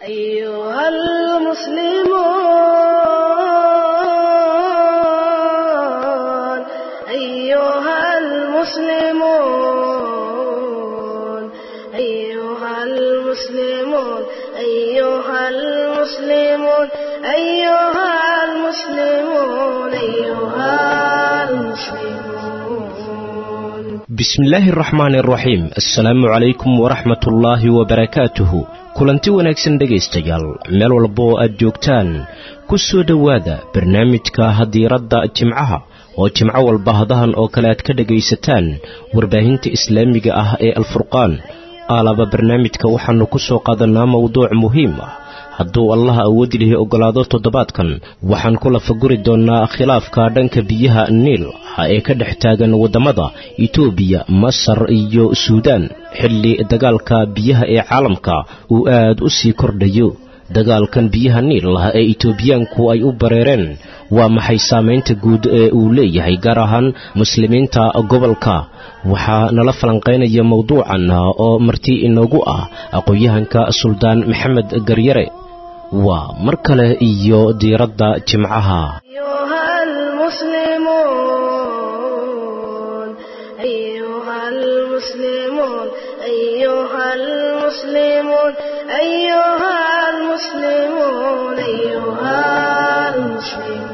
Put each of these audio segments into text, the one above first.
أيها المسلمون أيها المسلمون أيها المسلمون أيها المسلمون أيها المسلمون أيها المسلمون bismillaahi araxmaani araxiim assalaamu calaykum waraxmatullaahi wabarakaatuhu kulanti wanaagsan dhegaystayaal meel walba oo aad joogtaan ku soo dhowaada barnaamijka hadiiradda jimcaha oo jimco walba hadahan oo kale aad ka dhegaysataan warbaahinta islaamiga ah ee alfurqaan aalaba barnaamijka waxaannu ku soo qaadanaa mowduuc muhiim ah hadduu allaha awoodi lihi oggolaado toddobaadkan waxaan ku lafaguri doonnaa khilaafka dhanka biyaha niil ah ee ka dhex taagan waddamada itoobiya masar iyo suudaan xilli dagaalka biyaha ee caalamka uu aad u sii kordhayo dagaalkan biyaha niil ah ee itoobiyaanku ay u bareereen waa maxay saamaynta guud ee uu leeyahay gaar ahaan muslimiinta gobolka waxaa nala falanqaynaya mowduucan oo marti inoogu ah aqoon-yahanka suldaan maxamed garyare waa mar kale iyo diiradda jimcaha أيها المسلمون أيها المسلمون أيها المسلمون أيها المسلمون أيها المسلمون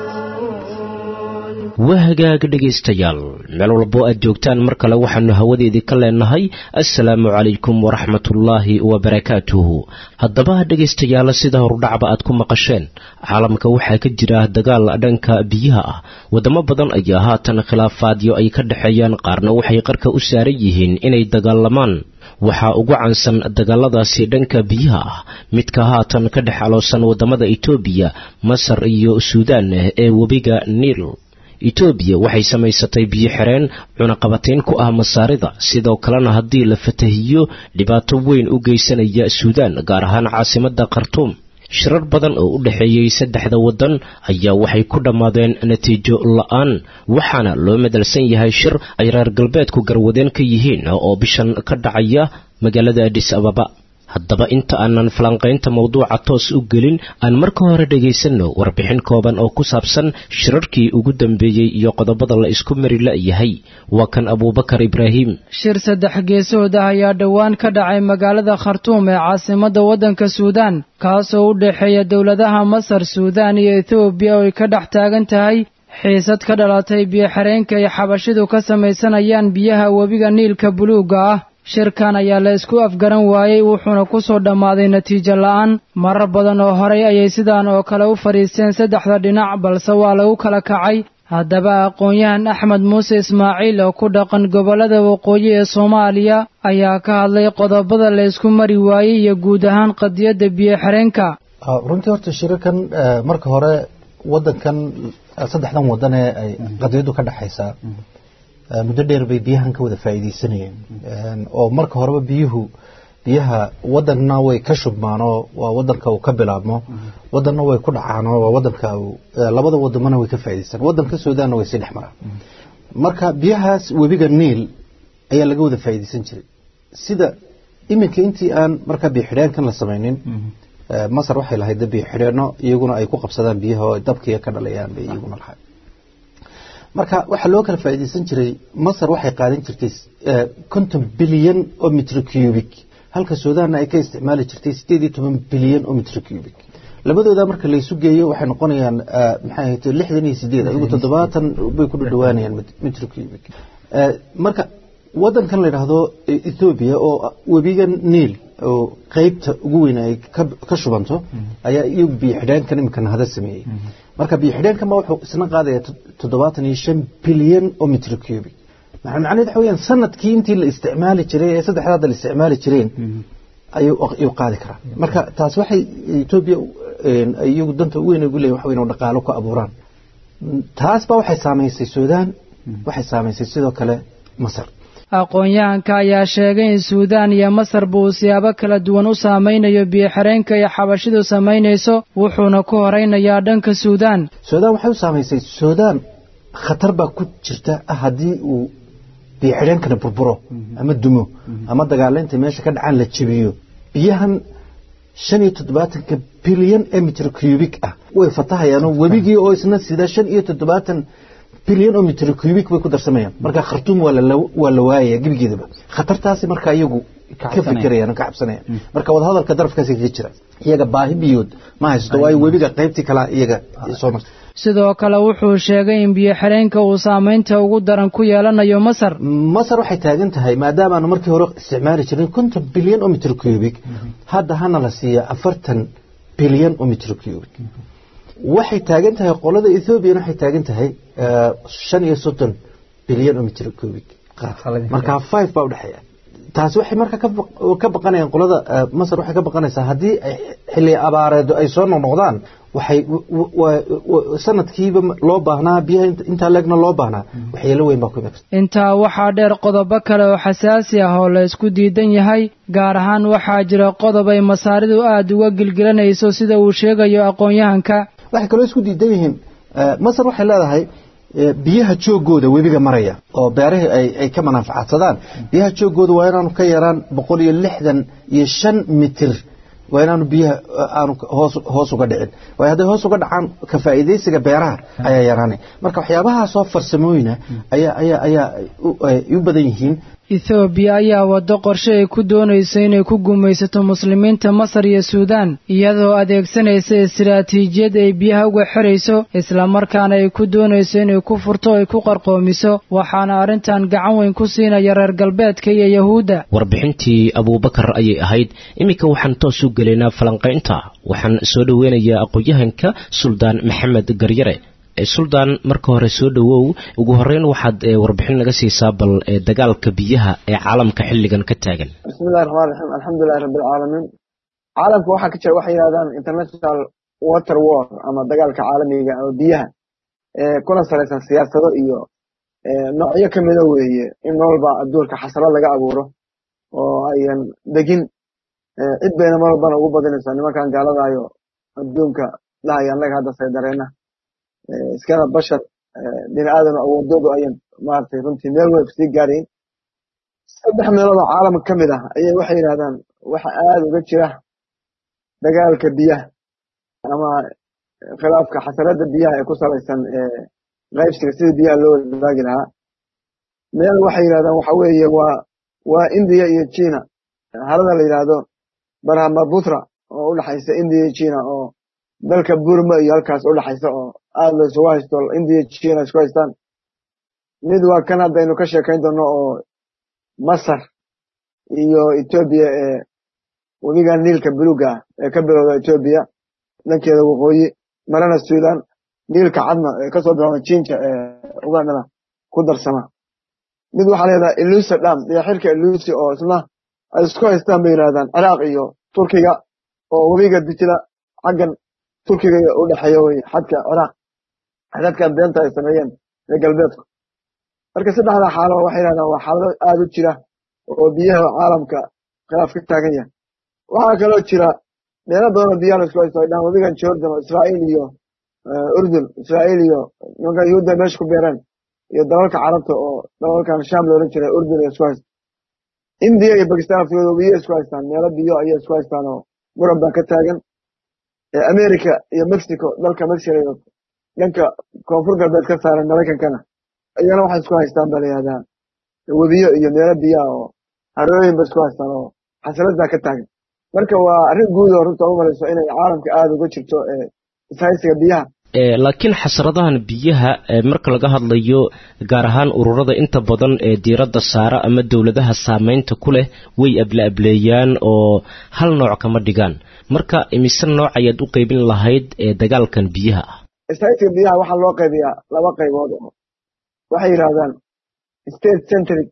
waa hagaag dhegaystayaal meel walbo aad joogtaan mar kale waxaannu hawadeedii ka leenahay assalaamu calaykum waraxmatullaahi wabarakaatuhu haddaba dhegaystayaal sida horudhacba aad ku maqasheen caalamka waxaa ka jira dagaal dhanka biyaha ah waddamo badan ayaa haatan khilaafaadyo ay ka dhexeeyaan qaarna waxay qarka u saaran yihiin inay dagaalamaan waxaa ugu caansan dagaaladaasi dhanka biyaha ah midka haatan ka dhex aloosan waddamada itoobiya masar iyo suudaan ee webiga niil itoobiya waxay samaysatay biyo xireen cunaqabatayn ku ah masaarida sidoo kalena haddii la fatahiyo dhibaato weyn u geysanaya suudaan gaar ahaan caasimadda khartuum shirar badan oo u dhexeeyey saddexda waddan ayaa waxay ku dhammaadeen natiijo la-aan waxaana loo madalsan yahay shir ay reer galbeedku garwadeen ka yihiin oo bishan ka dhacaya magaalada adis ababa haddaba inta aanan falanqaynta mawduuca toos u gelin aan marka hore dhegaysanno warbixin kooban oo ku saabsan shirarkii ugu dambeeyey iyo qodobada la isku mari la'yahay waa kan abuubakar ibraahim shir saddex geesood ah ayaa dhowaan ka dhacay magaalada khartuum ee caasimadda waddanka suudaan kaasoo u dhexeeya dowladaha masar suudaan iyo etoobiya oo ay ka dhex taagan tahay xiisad ka dhalatay biyo-xireenka ay xabashidu ka samaysanayaan biyaha webiga niilka buluugga ah shirkan ayaa la isku afgaran waayey wuxuuna ku soo dhammaaday natiijo la'aan marar badan oo horay ayay sidaan oo kale u fadhiisteen saddexda dhinac balse waa lagu kala kacay haddaba aqoon-yahan axmed muuse ismaaciil oo ku dhaqan gobollada waqooyi ee soomaaliya ayaa ka hadlay qodobada la isku mari waayey iyo guud ahaan qadiyadda biyo-xireenka runtii horta shirarkan marka hore wadankan saddexdan wadan ee ay qadiyaddu ka dhexaysaa muddo dheer bay biyahan ka wada faa'iidaysanayeen oo marka horeba biyuhu biyaha wadanna way ka shubmaanoo waa wadanka uu ka bilaabmo wadanna way ku dhacaanoo waa wadanka labada wadamona way ka faa'iidaysan wadanka suudaanna way sii dhex maraan marka biyahaas webiga niil ayaa laga wada faa'iidaysan jiray sida iminka intii aan markaa biyo xidheenkan la samaynin masar waxay lahayd biyo xidheenno iyaguna ay ku qabsadaan biyaha oo dabkiiga ka dhalayaan bay iyaguna lahayd marka waxaa loo kala faa'iidaysan jiray masar waxay qaadan jirtay konton bilyan oo mitr cubic halka suudaanna ay ka isticmaali jirtay sideed iyo toban bilyan oo mitr cubic labadooda marka laysu geeyo waxay noqonayaan maxay ahayd lixdan iyo sideed ayagu toddobaatan bay ku dhadhawaanayaan mitr cubic marka wadankan la yidhaahdo ethoobiya oo webiga niil oo qeybta ugu weyn ay ka shubanto ayaa iyagu biyo xidheenkan iminkana hada sameeyey marka biyo xidheenkan ba wuxuu isna qaadaya toddobaatan iyo shan bilyan oo mitr cubic macnaheed waxa weyaan sanadkii intii la isticmaali jiray ee saddexda hadda la isticmaali jireen ayuu qaadi karaa marka taas waxay etoobiya iyagu danta ugu weyn ugu leeyihin waxa weyn dhaqaalo ku abuuraan taas ba waxay saamaysay suudaan waxay saamaysay sidoo kale masar aqoon-yahanka ayaa sheegay in suudaan iyo masarba uu siyaabo kala duwan u saamaynayo biyo-xireenka iyo xabashidu samaynayso wuxuuna ku horaynayaa dhanka suudaan suudaan waxay u saamaysay suudaan khatar baa ku jirta ah haddii uu biyo-xidheenkana burburo ama dumo ama dagaalaynta meesha ka dhacaan la jebiyo biyahan shan iyo toddobaatanka bilyan ee mitr cubic ah way fatahayaanoo webigii oo isna sida shan iyo toddobaatan bilyan oo mitr cubic bay ku darsamayaan marka khartuum waa la waayaya gebigeedaba khatartaasi marka iyagu ka fikirayaan ka cabsanayaan marka wadahadalka darafkaasi kaga jira iyaga baahi biyood ma haysto waayo webiga qaybtii kalaa iyaga soo marta sidoo kale wuxuu sheegay in biyo xireenka uu saamaynta ugu daran ku yeelanayo masar masar waxay taagan tahay maadaama aanu markii hore isticmaali jirin konton bilyan oo mitr cubic hadda hana la siiya afartan bilyan oo mitr cubic waxay taagan tahay qolada ethoobiyan waxay taagan tahay shan iyo soddon bilyan oo mitr cubic markaa five baa udhexeeya taasi waxay marka ka baqanayaan qolada masar waxay ka baqanaysaa haddii xilli abaareedo ay soo noqnoqdaan waxay sanadkiiba loo baahnaa biyaha intaa leegna loo baahnaa waxyeelo weyn baa ku iman karta intaa waxaa dheer qodobo kale oo xasaasi ah oo la isku diidan yahay gaar ahaan waxaa jira qodob ay masaaridu aada uga gilgilanayso sida uu sheegayo aqoon-yahanka waxay kaloo isku diidan yihiin masar waxay leedahay biyaha joogooda webiga maraya oo beerahii ay ka manaafacaadsadaan biyaha joogooda waa inaanu ka yaraan boqol iyo lixdan iyo shan mitir waa inaanu biyaha aanu hoos uga dhicin waayo hadday hoos uga dhacaan ka faa'iidaysiga beeraha ayaa yaraanay marka waxyaabahaasoo farsamooyina ayaa ayaa ayaa u badan yihiin ethoobiya ayaa waddo qorshe ay ku doonayso inay ku gumaysato muslimiinta masar iyo suudaan iyadoo adeegsanaysa istiraatiijiyad ay biyaha uga xirayso islamarkaana ay ku doonayso inay ku furto ay ku qarqoomiso waxaana arrintan gacan weyn ku siinaya reer galbeedka iyo yahuudda warbixintii abuubakar ayay ahayd iminka waxaan toos u gelaynaa falanqaynta waxaan soo dhoweynayaa aqoon-yahanka suldaan maxamed garyare suldaan marka hore soo dhowow ugu horeyn waxaad warbixin naga siisaa bal dagaalka biyaha ee caalamka xilligan ka taagan bismillahi raxmaan raxiim alxamdulilahi rabbilcaalamiin caalamka waxaa ka jira waxay yidhahdaan international water war ama dagaalka caalamiga ama biyaha kuna salaysan siyaasado iyo noocyo ka mida weeye in noolba adduunka xasrad laga abuuro oo ayan degin cid bayna mar walbana ugu badinaysaa nimankan gaaladayo adduunka dhahaya annaga hadda saydareena iskana bashar bini aadam awoodoodu ayan maaragtay runtii meel weyn sii gaarayn saddex meelood oo caalamka ka mid ah ayay waxay yidhahdaan waxa aada uga jira dagaalka biyaha ama khilaafka xasaradda biyaha ee ku salaysan qaybsiga sidii biyaha loo wadaagi lahaa meel waxay yidhahdaan waxa weeye waa waa indiya iyo china harada la yidhaahdo barhamaputra oo u dhexaysa indiya iyo china oo dalka burma iyo halkaas u dhexaysa oo aada la isugu haysto indiya china isku haystaan mid waa kan haddaynu ka sheekayn doonno oo masar iyo etoobiya ee webiga niilka buluga ah ee ka bilowda etoobiya dhankeeda waqooyi marana suudan niilka cadna ee kasoo bilowda jinja ee ugandana ku darsama mid waxaa leedahay ilusa dham diyaxirka ilusi oo isna ay isku haystaan bay yidhahdaan ciraaq iyo turkiga oo webiga dijla xaggan turkiga u dhexeeya wey xadka ciraaq xadadkan beenta ay sameeyeen ee galbeedku marka saddexda xaalo waxay yidhahdaan waa xaalado aada u jira oo biyaha caalamka khilaaf ka taagan yahay waxaa kaloo jira meelo badan oo biyaha la isku haysto ay dhahaan webigan jordan oo israa'iil iyo urdun israa'iil iyo nimanka yuhuudda meesha ku beereen iyo dalalka carabta oo dalalkan sham loolan jiray urdun iyo isku haysta indiya iyo bakistan aftooda biyo isku haystaan meelo biyo ayay isku haystaan oo muran baa ka taagan america iyo mexico dalka mexico iyo dhanka koonfur galbeed ka saaran maraykankana iyana waxay isku haystaan baa layihahdaa webiyo iyo meelo biyaha oo harooyin ba isku haystaan oo xasalad baa ka taagan marka waa arrin guud oo runta u malayso inay caalamka aada uga jirto ishaysiga biyaha laakiin xasradahan biyaha marka laga hadlayo gaar ahaan ururada inta badan ee diiradda saara ama dowladaha saameynta ku leh way abla-ableeyaan oo hal nooc kama dhigaan marka imise nooc ayaad u qaybin lahayd ee dagaalkan biyaha ah ishaysiga biyaha waxaa loo qaybiyaa laba qaybood oo waxay yidhahdaan state centric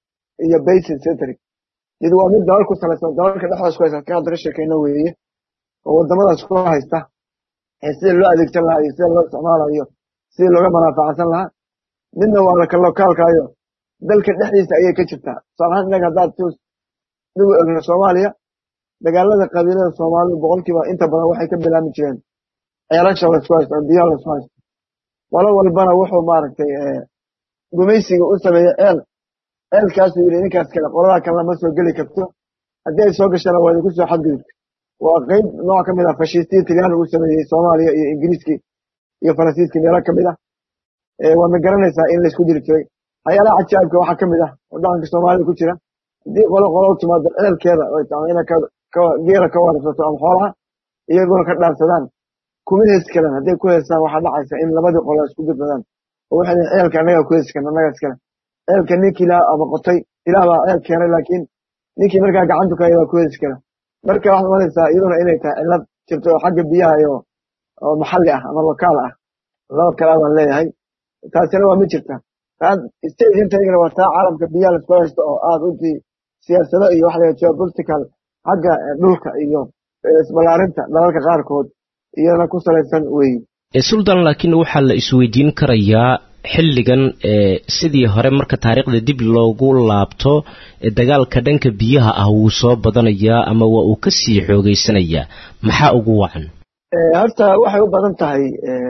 iyo basin centric mid waa mid dalal ku salaysan dalalka dhexdaas ku haysta ka hadda ka sheekayno weeye oo waddamadaas ku haysta ee sida loo adeegsan lahaa iyo sida loo isticmaalayo sidii looga manaafaacsan lahaa midna waa laka lokaalkaayo dalka dhexdiisa ayay ka jirtaa tusaal ahaan innaga haddaad tus dib u egno soomaaliya dagaalada qabiilada soomaalidu boqolkiiba inta badan waxay ka bilaami jireen ceelasha laysku haysto oo biyaha laysku haysto qolo walbana wuxuu maaragtay gumaysiga u sameeyey ceel ceelkaasuu yidhi ninkaas kale qoladaa kale lama soo geli karto haddii ay soo gashana waa idinku soo xadgudubta waa qeyb nooc ka mid ah fashistiya talyaani uu sameeyey soomaaliya iyo ingiriiskii iyo faransiiskii meelo ka mid ah waadna garanaysaa in laysku diri jiray waxyaalaha cajaa'ibka waxaa ka mid ah oo dhaqanka soomaalida ku jira haddii qolo qolo u timaado ceelkeeda oy tahay inay geela ka warabsato ama xoolaha iyaguna ka dhaansadaan kuma heesi karaan hadday ku heestaan waxaa dhacaysa in labadii qolo isku dirsadaan oo waxay leeyihin ceelka annagaa ku heesi karna annagaa iskale ceelka ninkii ilaah ama qotay ilaah baa ceel keenay laakiin ninkii markaa gacantu ka baa ku heesi kara marka waxaad imanaysaa iyaduna inay tahay cillad jirto oo xagga biyaha iyo oo maxalli ah ama lokaal ah laba kale baan leeyahay taasina waa ma jirta stagintagana waa taa caalamka biyaha laisku haysto oo aad runtii siyaasado iyo waxa la geopolitical xagga dhulka iyo isballaarinta dalalka qaarkood iyadana ku salaysan weeye suldan laakiin waxaa la isweydiin karayaa xilligan sidii hore marka taariikhda dib loogu laabto dagaalka dhanka biyaha ah wuu soo badanayaa ama waa uu ka sii xoogeysanayaa maxaa ugu wacan horta waxay u badan tahay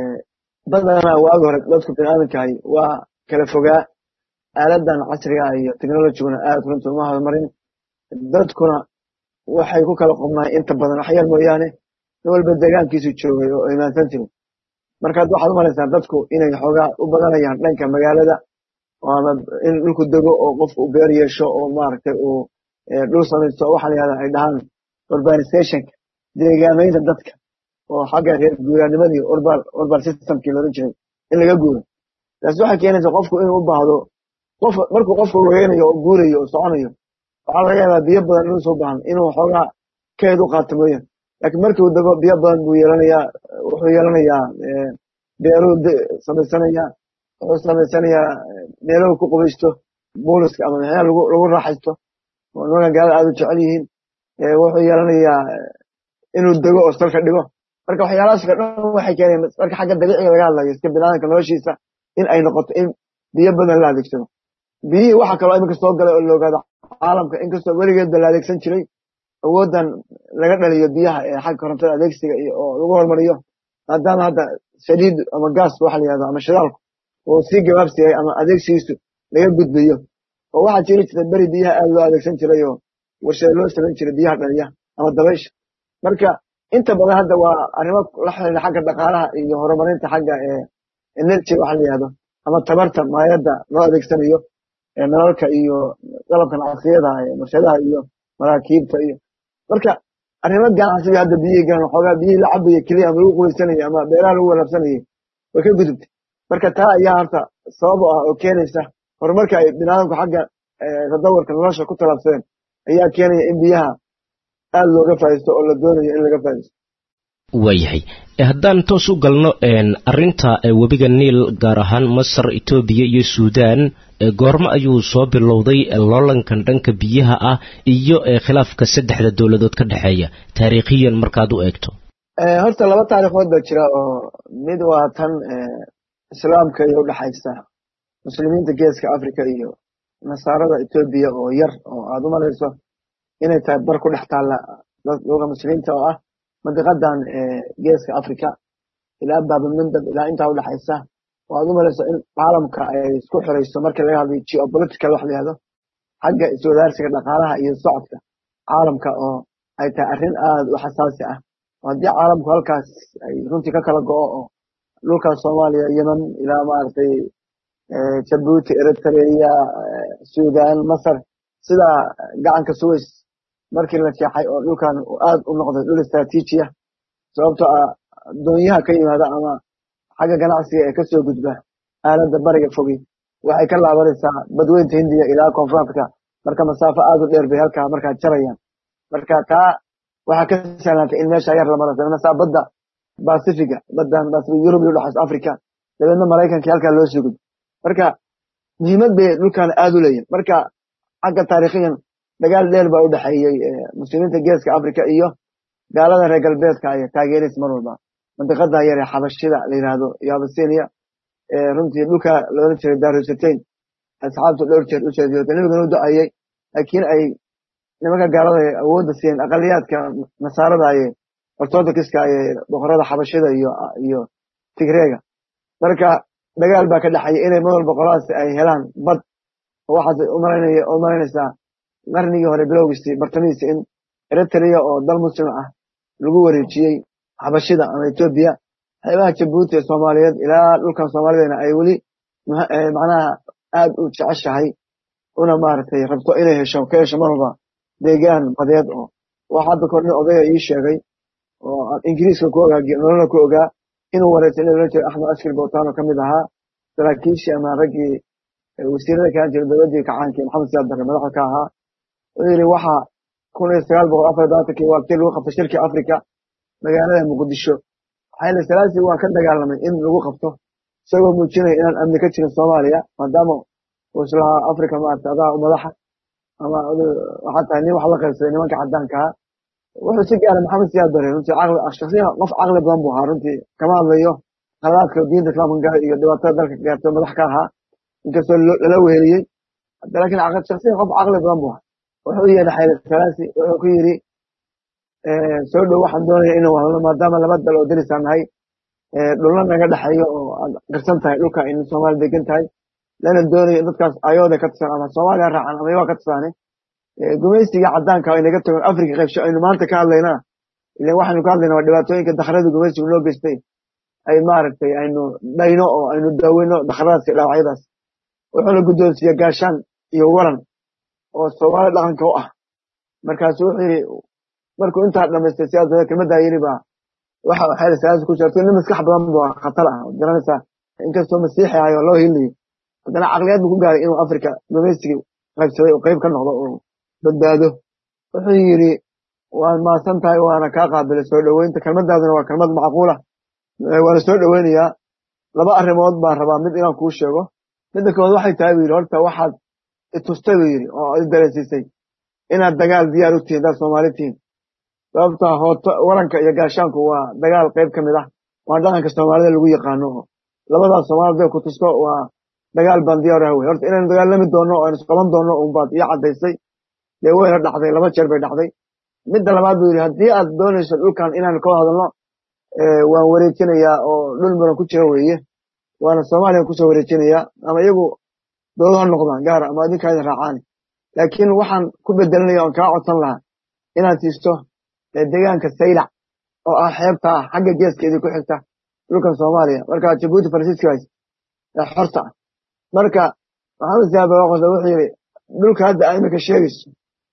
badanaa waagi hore dadku biniaadankahay waa kala fogaa aaladan casriga iyo technologiguna aad runta uma horumarin dadkuna waxay ku kala qobnaay inta badan waxyar mooyaane nin walba deegaankiisu joogay oo imaansan jiray markaad waxaad umalaysaa dadku inay xoogaa u badanayaan dhanka magaalada ama in dhulku dego oo qofku u beer yeesho oo maaragtay uu dhul samaysto waxa la yahda ay dhahaan urbanizationka deegaamaynta dadka oo xagga reer guuraanimadii urban systemkii looran jiray in laga guuro taasi waxay keenaysaa qofku inuu u baahdo qof markuu qofku lugeynayo oo guurayo oo soconayo waxaa laga yaabaa biyo badan inuu soo baahan inuu xoogaa keed u qaato mooyaan laakiin markii uu dego biyo badan buu yeelanayaa wuxuu yeelanayaa beeruu samaysanayaa wuxuu samaysanayaa meelahu ku qubaysto buliska ama maxyaa lagu raaxaysto oo nimankan gaalada aad u jecel yihiin wuxuu yeelanayaa inuu dego oo salka dhigo marka waxyaalahaas ka dhan waxay keeneen marka xagga dabiiciga laga hadlayo iska binaadamka noloshiisa in ay noqoto in biyo badan la adeegsado biyihii waxa kaloo iminka soo galay oo la ogaado caalamka inkastoo weligeedba la adeegsan jiray awooddan laga dhaliyo biyaha ee xagga korontada adeegsiga iyo oo lagu hormariyo maadaama hadda saliid ama gaas waxa la yihahdo ama shidaalku uu sii gabaabsiyay ama adeegsigiisu laga gudbayo oo waxaa jiri jirta beri biyaha aad loo adeegsan jiray oo warshada loo samayn jiray biyaha dhaliya ama dabaysha marka inta badan hadda waa arrimo la xiriira xagga dhaqaalaha iyo horumarinta xagga energy waxa la yihahdo ama tabarta maayadda loo adeegsanayo nalalka iyo qalabkan casriyada warshadaha iyo maraakiibta iyo marka arrimo ganacsiga hadda biyihii galan xoogaa biyihii la cabaya keliya ama lagu qubaysanayay ama beeraha lagu walaabsanayay way ka gudubtay marka taa ayaa horta sabab u ah oo keenaysa horumarka ay binaadamku xagga tadawarka nolosha ku talaabsadeen ayaa keenaya in biyaha aad looga faa'iisto oo la doonayo in laga faa'iisto waayahay haddaan toos u galno arinta webiga niil gaar ahaan masar etoobiya iyo suudaan goormo ayuu soo bilowday loolankan dhanka biyaha ah iyo khilaafka saddexda dowladood ka dhexeeya taariikhiyan markaad u eegto horta laba taariikhood baa jira oo mid waa tan islaamka iyo udhexaysa muslimiinta geeska africa iyo nasaarada etoobiya oo yar oo aad u malayso inay tahay bar ku dhex taalla dadka muslimiinta oo ah mandiqadan geeska africa ilaa baabamandab ilaa intaa udhexaysa oo aad u malayso in caalamka ay isku xirayso markii laga hadlayo geopolitical wax la yihahdo xagga iswadaarsiga dhaqaalaha iyo socodka caalamka oo ay tahay arrin aad u xasaasi ah oo haddii caalamku halkaas ay runtii ka kala go'o oo dhulkaas soomaaliya yemen ilaa maaragtay jabuuti eritrea sudan masar sidaa gacanka suways markii la jeexay oo dhulkan aad u noqday dhul istraatiiji ah sababtoo ah doonyaha ka yimaada ama xagga ganacsiga ee kasoo gudba aaladda bariga fogi waxay ka laabanaysaa badweynta hindiya ilaa koonfurafrika marka masaafo aad u dheer bay halkaa markaa jarayaan marka taa waxaa ka sahnaatay in meesha yar la maro sabnasaa badda basifiga baddan basifiga yurub iyo udhexaysa africa dabeedna maraykanka halkaa loo soo gudbo marka muhiimad bay dhulkan aad u leeyihin marka xagga taariikhiyan dagaal dheer baa u dhexeeyey muslimiinta geeska africa iyo gaalada reer galbeedka ay taageeraysa mar walba mandiqada yar ee xabashida la yihahdo iyo abasinia runtii dhulka loola jiray darusatain asxaabtu dhowr jeer u jeediyoota nabigana u ducayey laakiin ay nimanka gaalada awoodda siiyeen aqaliyaadka nasaarada aye ortodokska aye boqorada xabashida iyo iyo tigreega marka dagaal baa ka dhexeeya inay mar walba qoladaas ay helaan bad waxaas u malaynaysaa qarnigii hore bilowgiisii bartamihiisi in eritrea oo dal muslim ah lagu wareejiyey xabashida ama etoobiya xeebaha jabuuti ee soomaaliyeed ilaa dhulkan soomaalidana ay weli macnaha aad u jeceshahay una maaragtay rabto inay hesho ka hesho mar walba deegaan badeed oo waxa hadda kor nin odaya ii sheegay oo ingiriiska ku ogaa nololna ku ogaa inuu wareysay in loola jiro axmed askar bowtaano ka mid ahaa saraakiishii ama raggii wasiirada kaan jira dowladdii kacaankii maxamed siyaad barre madaxda ka ahaa wuxuu yidhi waxa kun iyo sagaal boqol afar labaatankii waa kii lagu qabtay shirkii afrika magaalada muqdisho xayla salaasi waa ka dagaalamay in lagu qabto isagoo muujinaya inaan amni ka jirin soomaaliya maadaama uu islahaa afrika maarata adaa u madaxa ama waxaa tahay nin wax la qaybsaday nimanka caddaanka ahaa wuxuu si gaara maxamed siyaad bare runtii caqli shaksiyan qof caqli badan buu ahaa runtii kama hadlayo qaladaadka diinta islaamka gala iyo dhibaatada dalka gaartay madax ka ahaa inkastoo lala weheliyey laakiin shaksiyan qof caqli badan buu ahaa wuxuu u yeedhay xayla salaasi wuxuu ku yidhi soo dhow waxaan doonaya inuu hadlo maadaama laba dal oo derisaan nahay dhulna naga dhexeeyo oo aad garsan tahay dhulka in soomaali degan tahay lana doonayo in dadkaas ayooda ka tirsan ama soomaaliya raacan ama iyagaa ka tirsaane gumaysiga caddaanka ay naga tagoon afrika qaybsho aynu maanta ka hadlaynaa ilan waxaynu ka hadlaynaa waa dhibaatooyinka dakhrada gumaysigu noo geystay ay maaragtay aynu dhayno oo aynu daaweyno dakhradaas iyo dhaawacyadaas wuxuuna guddoonsiiya gaashaan iyo waran oo soomaali dhaqanka u ah markaasu wuxuu yidhi markuu intaa dhamaystay siyaas kelmaddaa yidhi baa waxa waxay siyaasa ku jirto nin maskax badan buu khatar ah garanaysaa inkastoo masiixi ahayo loo hilayo haddana caqliyad buu ku gaaray inuu afrika gumaysigii qaybsaday oo qayb ka noqdo oo badbaado wuxuu yidhi waad maasan tahay waana kaa qaabilay soo dhoweynta kelmadaaduna waa kelmad macquula waana soo dhoweynayaa laba arrimood baan rabaa mid inaan kuu sheego midda kowaad waxay tahay buu yidhi horta waxaad itustay buu yidhi oo i dareensiisay inaad dagaal diyaar u tihiin dad soomaali tihiin sababta hooto waranka iyo gaashaanku waa dagaal qayb ka mid ah waa dhaqanka soomaalida lagu yaqaano oo labadaas soomaalida ku tusto waa dagaal baan diyaar ah wey horta inaynu dagaalami doonno oo aynu isqaban doonno unbaad ii caddaysay dee weyna dhacday laba jeer bay dhacday midda labaad buu yidhi haddii aad doonayso dhulkan inaanu ka hadalno waan wareejinayaa oo dhul muran ku jira weeye waana soomaaliya kusoo wareejinayaa ama iyagu dowlad ha noqdaan gaara ama adinkaa idin raacaani laakiin waxaan ku bedelanaya oon kaa codsan lahaa inaad siisto deegaanka saylac oo ah xeebta ah xagga geeska idin ku xigta dhulkan soomaaliya marka jabuuti faransiiskaas xorta ah marka maxamed siyaad baraqosa wuxuu yidhi dhulka hadda aa iminka sheegayso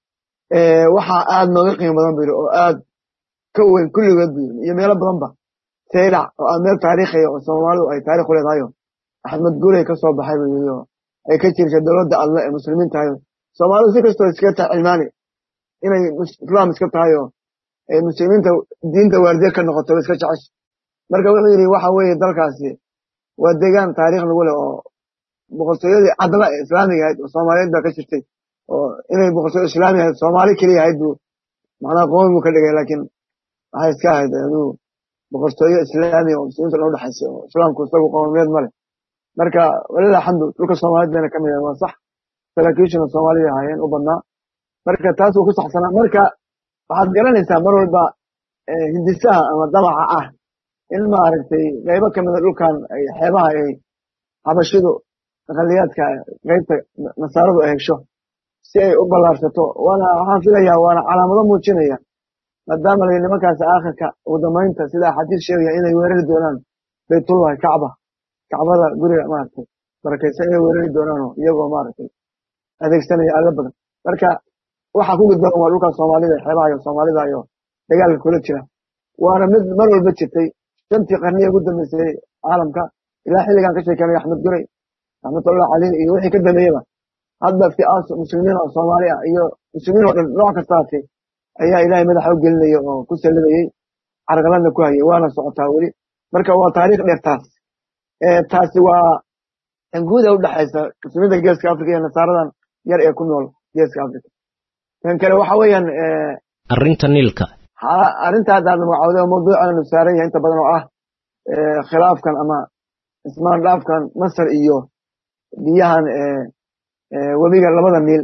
waxaa aad nooga qiimo badan buu yidhi oo aad ka weyn kulligood buu yidhi iyo meelo badanba saylac oo ah meel taariikhiya oo soomaalidu ay taarikh u leedahayo axmed guuley ka soo baxay buu yidhi oo ay ka jirta dowladda alle ee muslimiin tahay soomaalidu si kastoo iskaga tahay cilmaani inay islaam iska tahay oo ay muslimiinta diinta waardiye ka noqoto way iska jecesha marka wuxuu yidhi waxa weeye dalkaasi waa deegaan taariikh lagu leh oo boqortooyadii caddaba ee islaamiga ahayd oo soomaaliyeed baa ka jirtay oo inay boqortooyo islaami ahayd soomaali keliya ahayd buu macnaha qoomi buu ka dhigay laakiin waxay iska ahayd aduu boqortooyo islaamiya oo muslimiinta dhan udhexaysay oo islaamku isagu qoomiyeed ma leh marka walilah alxamdu dhulka soomaaliyed bayna ka mid yahay waa sax saraakiishuna soomaalida ahaayeen u badnaa marka taas wuu ku saxsanaa marka waxaad garanaysaa mar walba hindisaha ama damaca ah in maaragtay qaybo ka mida dhulkan xeebaha ay habashidu aqaliyaadka qaybta nasaaradu ay hesho si ay u ballaarsato waana waxaan filayaa waana calaamado muujinaya maadaama la nimankaas aakhirka ugu dambaynta sida axaadiis sheegaya inay weerari doonaan baytullahi kacba kacbada guriga maaragtay barakaysan inay weerari doonaanoo iyagoo maaragtay adeegsanaya alla badan marka waxaa ku gudban waa dhulka soomaalida xeebaha iyo soomaalida iyo dagaalka kula jira waana mid mar walba jirtay shantii qarniya ugu dambeysay caalamka ilaa xilligan ka sheekeynay axmed guray raxmatullah caleyh iyo wixii ka dambeeyaba hadda fi'aas muslimiin oo soomaali ah iyo muslimiin oo dhan nooc kastaati ayaa ilaahay madaxa u gelinaya oo ku salidayey carqaladna ku hayay waana socotaa weli marka waa taariikh dheer taas taasi waa guuda u dhexaysa muslimiinta geeska africa iyo nasaaradan yar ee ku nool geeska africa tan kale waxa weeyaan arrinta niilka arrinta hadda aad magacawday oo mawduucanu saaran yahay inta badan oo ah khilaafkan ama ismaan dhaafkan masar iyo biyahan webiga labada niil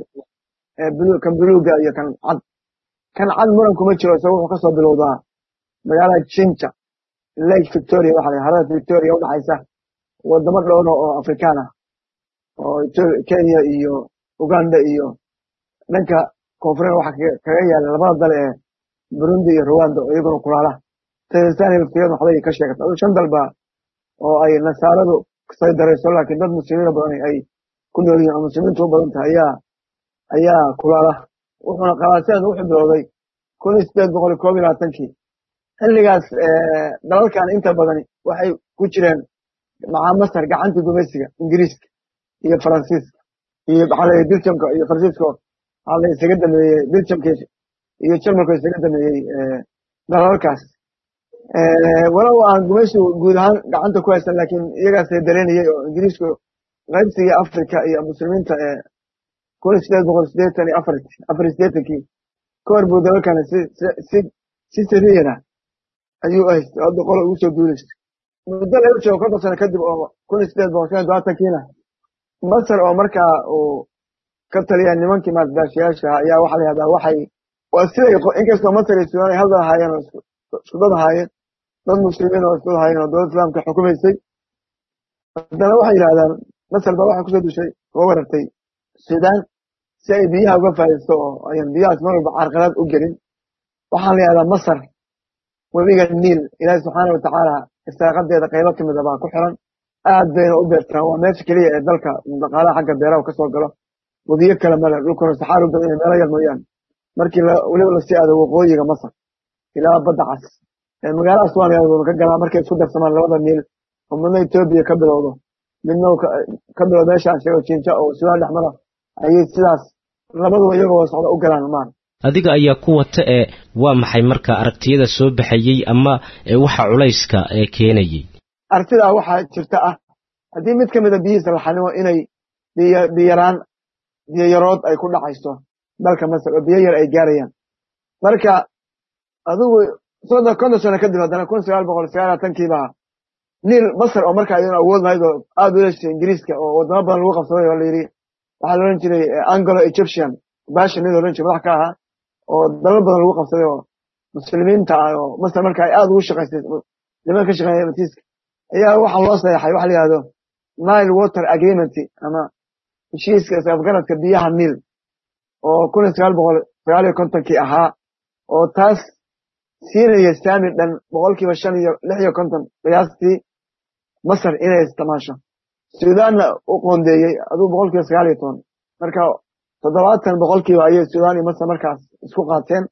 kan buluuga iyo kan cad kan cad muran kuma jiro isaga wuxuu kasoo bilowdaa magaalada jinja lake victoria waxa la harada victoria udhexaysa wadamo dhowro oo afrikaan ah oo kenya iyo uganda iyo dhanka koonfureed waxa kaga yaala labada dal ee burundi iyo rwanda oo iyaguna kulaala tanzania laftigeeda waxbay ka sheegata adu shan dalba oo ay nasaaradu say darayso laakiin dad muslimiina badan ay ku nool yihin oo muslimiintu u badan tahay ayaa ayaa kulaala wuxuuna qabaaseedu wuxuu bilowday kun iyo sideed boqol iyo koob iyo labaatankii xilligaas dalalkan inta badani waxay ku jireen macaa masar gacantii gumaysiga ingiriiska iyo faransiiska iyo maxaa la biljamka iyo faransiiska waxaa la isaga dameeyey biljamka iyo jarmalka isaga dameeyey dalalkaas walow aan gumaysigu guud ahaan gacanta ku haysan laakiin iyagaasay dareenayey oo ingiriisku qaybsigii africa iyo muslimiinta ee kun iyo sideed boqol sideetan iyo afar afar iyo sideetankii ka hor buu dalalkani si si si sariyana ayuu haystay hadda qola ugu soo duulaysa muddo laga joogo konton sano kadib oo kun iyo sideed boqol shan iyo labaatankiina masar oo markaa uu ka taliya nimankii maaldaashiyaasha ayaa waxaa la yihahdaa waxay waa siday inkastoo masar iyo suudaan ay hal dad ahaayeen oo isku dad ahaayeen dad muslimiin oo isku dad ahaayeen oo dowladda islaamka xukumaysay haddana waxay yidhahdaan masar baa waxay kusoo dushay uga warartay suudaan si ay biyaha uga faa'iidaysto oo ayan biyahaas mar walba carqalad u gelin waxaan la yihahdaa masar webiga niil ilaahi subxaana watacaala istaaqadeeda qaybo ka mida baa ku xiran aad bayna u beertaan waa meesha keliya ee dalka dhaqaalaha xagga beeraha kasoo galo webiyo kale male dhulkuna saxaar u badan yahay meelo yar mooyaane markii weliba lasii aado waqooyiga masar ilaa badda cas magaala aswan uu ka galaa markay isku darsamaan labada niil oo midna etoobiya ka bilowdo midna ka bilowdo meesha aan sheego jinja oo suudaan dhex mara ayay sidaas labaduba iyagoo socda u galaan maan adiga ayaa ku wata ee waa maxay marka aragtiyada soo baxayey ama waxa culayska ee keenayey artidaa waxaa jirta ah haddii mid ka mida biyihiisa la xanimo inay biyaraan biyo yarood ay ku dhacayso dalka masar oo biyo yar ay gaarayaan marka adigu soddon konton sano kadib haddana kun sagaal boqol sagaal labatankiibaa niil masar oo markaa iyaduna awood lahayd oo aad u yeeshay ingiriiska oo wadamo badan lagu qabsaday oo la yidhi waxaa la odhan jiray anglo egyptian basha nin odhan jiray madax ka ahaa oo dalal badan lagu qabsaday oo muslimiinta ah oo masar marka ay aad ugu shaqaysay niman ka shaqeeya matiiska ayaa waxaa loo saxeexay waxa la yihahdo nile water agreement ama heshiiska isafgaradka biyaha niil oo kun iyo sagaal boqol sagaal iyo kontonkii ahaa oo taas siinaya saami dhan boqolkiiba shan iyo lix iyo konton qiyaastii masar inay isticmaasho suudaanna u qoondeeyey aduu boqolkiiba sagaal iyo toban marka toddobaatan boqolkiiba ayay suudaan iyo masar markaas isku qaateen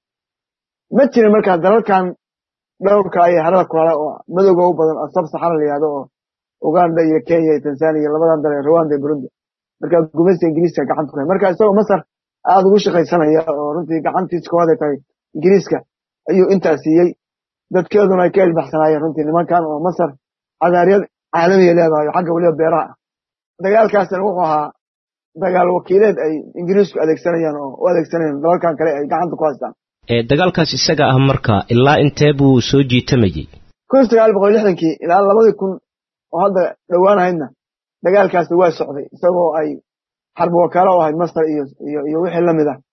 ma jirin markaas dalalkan dhowrka ayay harada kulaala oo madowga u badan oo sab saxara la yihahdo oo uganda iyo kenya iyo tanzania iyo labadan dal ee rwanda iyo burundi marka gumaysta ingiriiska gacanta ku marka isagoo masar aada ugu shaqaysanaya oo runtii gacantiisa koowaad ay tahay ingiriiska ayuu intaa siiyey dadkeeduna ay ka ilbaxsanaayeen runtii nimankan oo masar cadaariyad caalamiya leedahay oo xagga weliba beeraha ah dagaalkaasna wuxuu ahaa dagaal wakiileed ay ingiriisku adeegsanayaan oo u adeegsanayaan dalalkan kale ay gacanta ku haystaan dagaalkaas isaga ah marka ilaa intee buu soo jiitamayey kun sagaal boqol lixdankii ilaa labadii kun oo hadda dhowaanahaydna dagaalkaasi waa socday isagoo ay xarbi wakaalo u ahayd masar iyo iyo iyo wixii lamid ah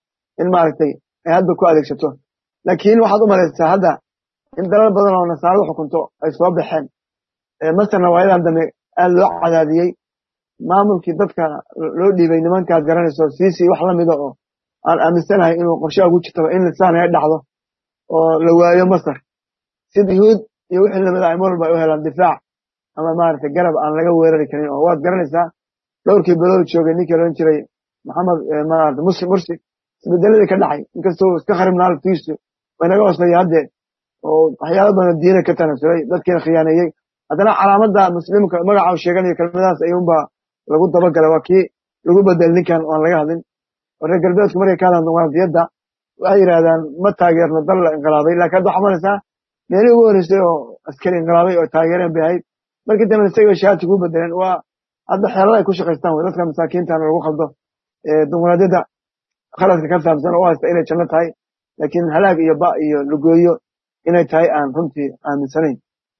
in maaragtay ay hadda ku adeegsato laakiin waxaad u malaysaa hadda in dalal badan oo nasaaradu xukunto ay soo baxeen masarna waayadan dambe aad loo cadaadiyey maamulkii dadka loo dhiibay nimankaad garanayso siisii wax lamida oo aan aaminsanahay inuu qorshaha ugu jirtaba in lisaan ay dhacdo oo la waayo masar sida yuhuud iyo wixii lamid ah ay mar walba ay u helaan difaac ama maaragtay garab aan laga weerari karin oo waad garanaysaa dhowrkii belood joogay ninkii odhan jiray maxamed maarata muslim mursi isbedeladii ka dhacay inkastoo iska kharibnaa laftiisu waynaga hooseeya haddee oo waxyaala badan diina ka tanasulay dadkiina khiyaaneeyey haddana calaamadda muslimka magaca u sheeganayo kelmadahaas ayuunbaa lagu dabagalay waa kii lagu bedel ninkan aan laga hadlin oo reer galbeedku markay ka hadlaan dimuqraadiyadda waxay yidhahdaan ma taageerno dal la inqilaabay lakin hadda waxaa malaysaa meelihii ugu horreysay oo askari inqilaabay oo taageereen bay ahayd markii dambe isaga shahaadka ku bedeleen waa hadda xeelada ay ku shaqaystaan wey dadka masaakiintana lagu khaldo dimuqraadiyadda khaladka ka fahamsan oo u haysta inay janno tahay laakiin halaag iyo ba iyo lugooyo inay tahay aan runtii aaminsanayn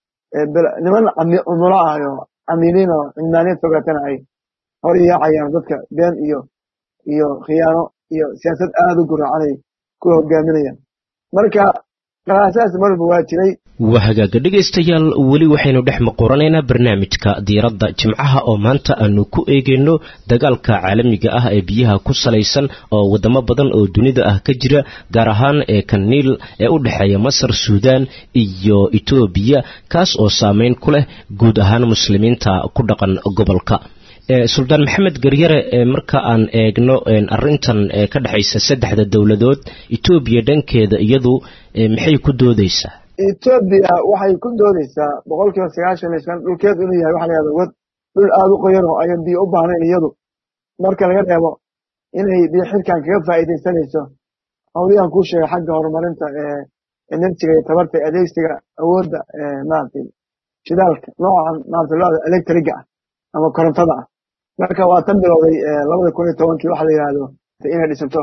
niman cumulo ah oo camiiliin oo cilmaaniyad fogaatana ay hor yaacayaan dadka been iyo iyo khiyaano iyo siyaasad aada u guraacanay ku hogaaminayaan marka dhaqaasadaas mar walba waa jiray waa hagaaga dhegaystayaal weli waxaynu dhex maquranaynaa barnaamijka diiradda jimcaha oo maanta aanu ku eegayno dagaalka caalamiga ah ee biyaha ku salaysan oo wadamo badan oo dunida ah ka jira gaar ahaan ee kaniil ee u dhexeeya masar suudaan iyo etoobiya kaas oo saameyn ku leh guud ahaan muslimiinta ku dhaqan gobolka suldaan maxamed garyare marka aan eegno arintan ka dhexaysa saddexda dowladood etoobiya dhankeeda iyadu maxay ku doodeysaa etoobiya waxay ku doodeysaa boqol kiiba sagaashan iyo shan dhulkeedu inuu yahay waxa la yahda wad dhul aada u qoyan oo ayan biyo u baahnayn iyadu marka laga reebo inay biyo xilkan kaga faa'iidaysanayso hawliyahan kuu sheegay xagga horumarinta ee enerjiga iyo tabarta adeegsiga awoodda maaragtay shidaalka noocan maaragtay looda electriga ah ama korontada ah marka waa tan bilowday labada kun iyo tobankii waxa la yidhahdo inay dhisanto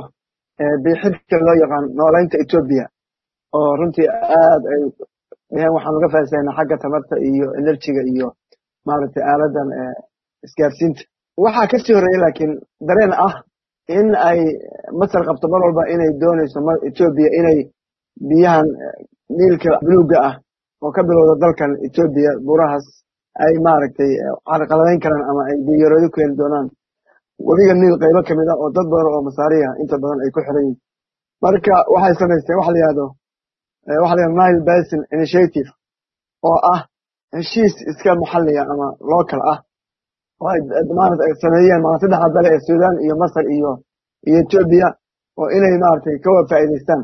bixirka loo yaqaan noolaynta etoobiya oo runtii aad ay dheheen waxaan uga faa'iidaynaa xagga tamarta iyo enerjiga iyo maaragtay aaladan isgaarsiinta waxaa kasii horreeyey laakiin dareen ah in ay masar qabto mar walba inay doonayso etoobiya inay biyahan niilka buluugga ah oo ka bilowda dalkan etoobiya burahaas ay maaragtay carqaladayn karaan ama ay biyaroodi ku heli doonaan webiga niil qaybo ka mid ah oo dad badan oo masaariya inta badan ay ku xiran yihin marka waxay samaysteen waxa la yihahdo waxa la yihahdo nile basin initiative oo ah heshiis iska maxalliga ama local ah oo ay maarata ay sameeyeen maaa saddexda dale ee suudaan iyo masar iyo iyo etoobiya oo inay maaragtay ka wada faa'iidaystaan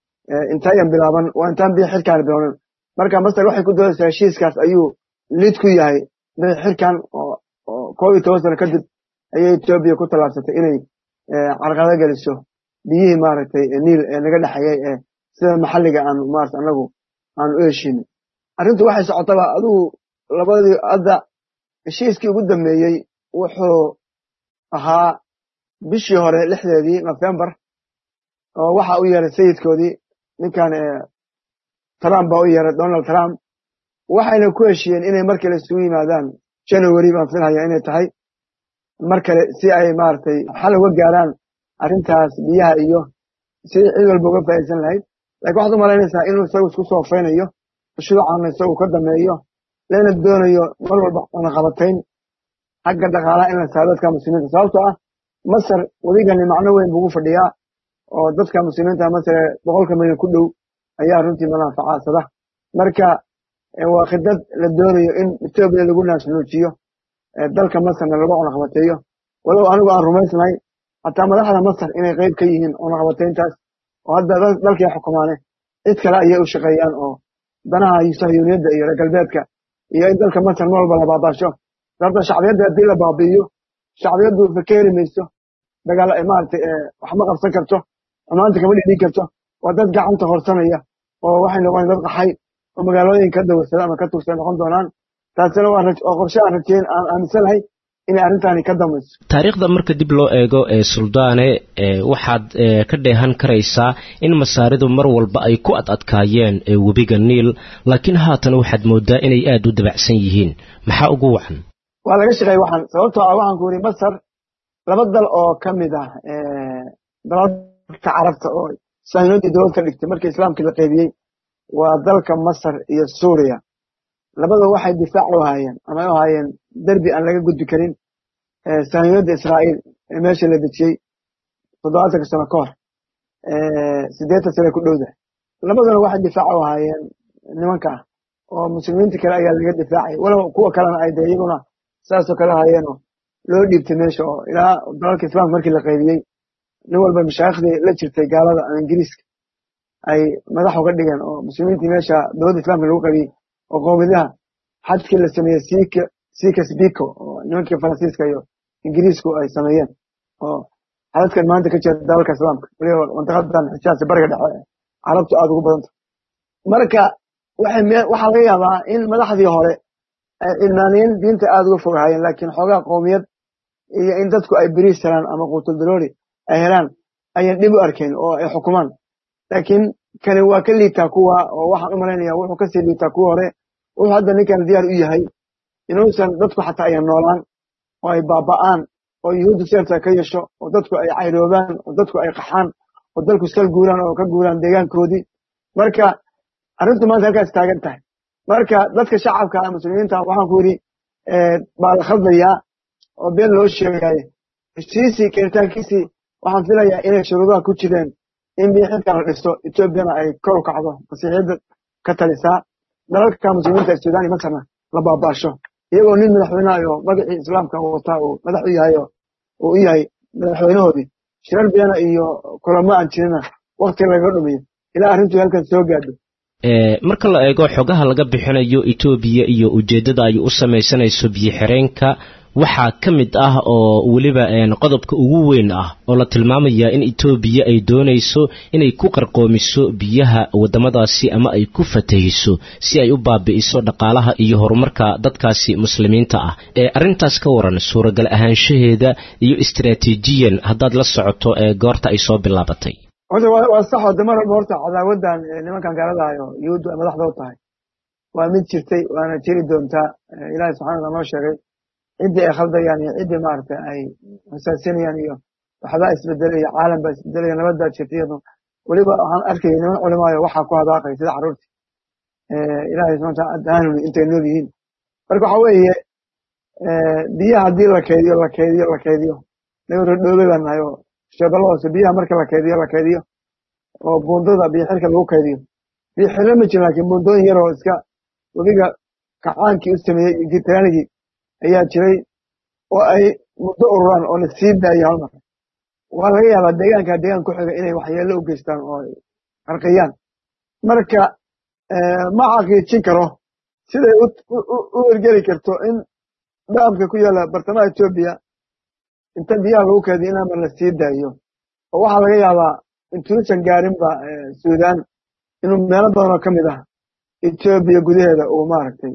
intayan bilaaban waa intaan biyo xilkaan bilownan marka masar waxay ku doodaysaa heshiiskaas ayuu lid ku yahay biyo xilkan oo koob iyo toban sano kadib ayay etoobiya ku tallaabsatay inay carqado geliso biyihii maaragtay niil ee naga dhexeeyey ee sida maxalliga aan maarata anagu aan u heshiinay arrintu waxay socotaba adigu labadii hadda heshiiskii ugu dambeeyey wuxuu ahaa bishii hore lixdeedii nofembar oo waxa u yeeray sayidkoodii ninkan trump baa u yeeray donald trump waxayna ku heshiiyeen inay mar kale isugu yimaadaan january baan filhaya inay tahay mar kale si ay maaragtay xal uga gaaraan arrintaas biyaha iyo si cid walba uga faa'iidsan lahayd lakiin waxaad u malaynaysaa inuu isagu isku soofaynayo shuucaana isagu ka dameeyo lana doonayo mar walba cunaqabatayn xagga dhaqaalaha in la saaro dadka muslimiinta sababtoo ah masar weligani macno weyn buugu fadhiyaa oo dadka muslimiinta masar ee boqolka milyan ku dhow ayaa runtii manaafacaasada marka waa khidad la doonayo in etoobiya lagu naasnuujiyo dalka masarna lagu cunaqabateeyo walow anigu aan rumaysnahay hataa madaxda masar inay qayb ka yihiin cunaqabatayntaas oo hadda dalkay xukumaane cid kale ayay u shaqeeyaan oo danaha sahyuuniyadda iyo reer galbeedka iyo in dalka masar mar walba la baabaasho sababta shacbiyadda haddii la baabi'iyo shacbiyaddu fakeeri mayso dagaal maaragtay waxma qabsan karto xumaanta kama dhidhin karto waa dad gacanta horsanaya oo waxay noqonaya dad qaxay oo magaalooyin ka dawarsada ama ka tugsada noqon doonaan taasina waa oo qorshe aan rajeyn aan aaminsanahay inay arrintaani ka damayso taariikhda marka dib loo eego ee suldaane waxaad ka dheehan karaysaa in masaaridu mar walba ay ku ad adkaayeen webiga niil laakiin haatan waxaad moodaa inay aad u dabacsan yihiin maxaa ugu wacan waa laga shaqeey waxaan sababtoo ah waxaan ku yidhi masar laba dal oo ka mid ah dalalka carabta oo sahyuunadii dowlad ka dhigtay markii islaamkii la qeybiyey waa dalka masar iyo suuriya labada waxay difaac u haayeen ama u haayeen derbi aan laga gudbi karin sahyuunadda israa'iil ee meesha la dejiyey toddobaatanka sano ka hor siddeetan sane ku dhowda labaduna waxay difaac u haayeen nimanka ah oo muslimiinta kale ayaa laga difaacay walow kuwa kalena ay dee iyaguna saasoo kale haayeenoo loo dhiibtay meesha oo ilaa dalalka islaamka markii la qaybiyey nin walba mashaaikhdii la jirtay gaalada ama ingiriiska ay madax uga dhigeen oo muslimiintii meesha dowladda islamka lagu qabiyey oo qoomiyadaha xajkii la sameeyey sika sika sbiko oo nimankii faransiiska iyo ingiriisku ay sameeyeen oo xadadkan maanta ka jira dalalka islaamka waliba mantaqadan xijaas bariga dhexe carabtu aada ugu badanta marka waxaa laga yaabaa in madaxdii hore ay cilmaaniyiin diinta aada uga fogahayeen laakiin xoogaa qoomiyad iyo in dadku ay beriis helaan ama quutuldaroori ay helaan ayaan dhib u arkayn oo ay xukumaan laakiin kani waa ka liitaa kuwa oo waxaan u malaynaya wuxuu kasii liitaa kuwa hore wuxuu hadda ninkan diyaar u yahay inuusan dadku xataa ayan noolaan oo ay baaba'aan oo yuhuuddu seerta ka yeesho oo dadku ay cayroobaan oo dadku ay qaxaan oo dalku iskal guuraan oo ka guuraan deegaankoodii marka arrintu maanta halkaas taagan tahay marka dadka shacabka muslimiinta waxaan ku yidhi baa la khaldayaa oo been loo sheegaaye heshiisii keeritaankiisii waxaan filayaa inay shuruudaha ku jireen in biixidka la dhisto etoobiyana ay kor u kacdo masiixiyadda ka talisaa dalalka muslimiinta ee suudaan iyo masarna la baabaasho iyagoo nin madaxweyneha oo magacii islaamka wataa uu madax u yahay oo uu u yahay madaxweynahoodii shirar beena iyo kulamo aan jirina wakti lagaga dhumiyo ilaa arrintu halkan soo gaadho marka la eego xogaha laga bixinayo etoobiya iyo ujeeddada ay u samaysanayso biyo-xireenka waxaa ka mid ah oo weliba qodobka ugu weyn ah oo la tilmaamaya in etoobiya ay doonayso inay ku qarqoomiso biyaha waddamadaasi ama ay ku fatahiso si ay u baabi'iso dhaqaalaha iyo horumarka dadkaasi muslimiinta ah ee arrintaas ka waran suuragal ahaanshaheeda iyo istaraatiijiyan haddaad la socoto ee goorta ay soo bilaabatay horta waa saxoo de mar walba horta cadaawaddan nimankan gaaladahayo yuhuuddu ay madaxda u tahay waa mid jirtay waana jiri doontaa ilaahay subxana alla noo sheegay ciddii ay khaldayaan iyo ciddii maaragtay ay xusaasinayaan iyo waxbaa isbedelaya caalam baa isbedelaya nabad baa jirta iyado weliba waxaan arkayay niman culimaayo waxaa ku hadaaqay sida carruurtii ilaahay subxana wataala daanuni intay nool yihiin marka waxa weeye biyaha haddii la keydiyo la keydiyo la keydiyo naga rodhoobay baan nahay oo sheedalo hoose biyaha marka la keydiyo la keydiyo oo buundada biyo xirka lagu keydiyo biyo xirlo ma jirin laakiin buundooyin yar oo iska webiga kacaankii u sameeyey iyo gitaanigii ayaa jiray oo ay muddo ururaan oo la sii daayo halmar waa laga yaabaa deegaanka deegaan ku xiga inay waxyeello u geystaan oo ay qarqiyaan marka ma xaqiijin karo siday u ergeli karto in dhaamka ku yaalla bartamaha etoobiya inta biyaha lagu keediyo in amar la sii daayo oo waxaa laga yaabaa intuusan gaarinba suudaan inuu meelo badan oo ka mid ah etoobiya gudaheeda uu maaragtay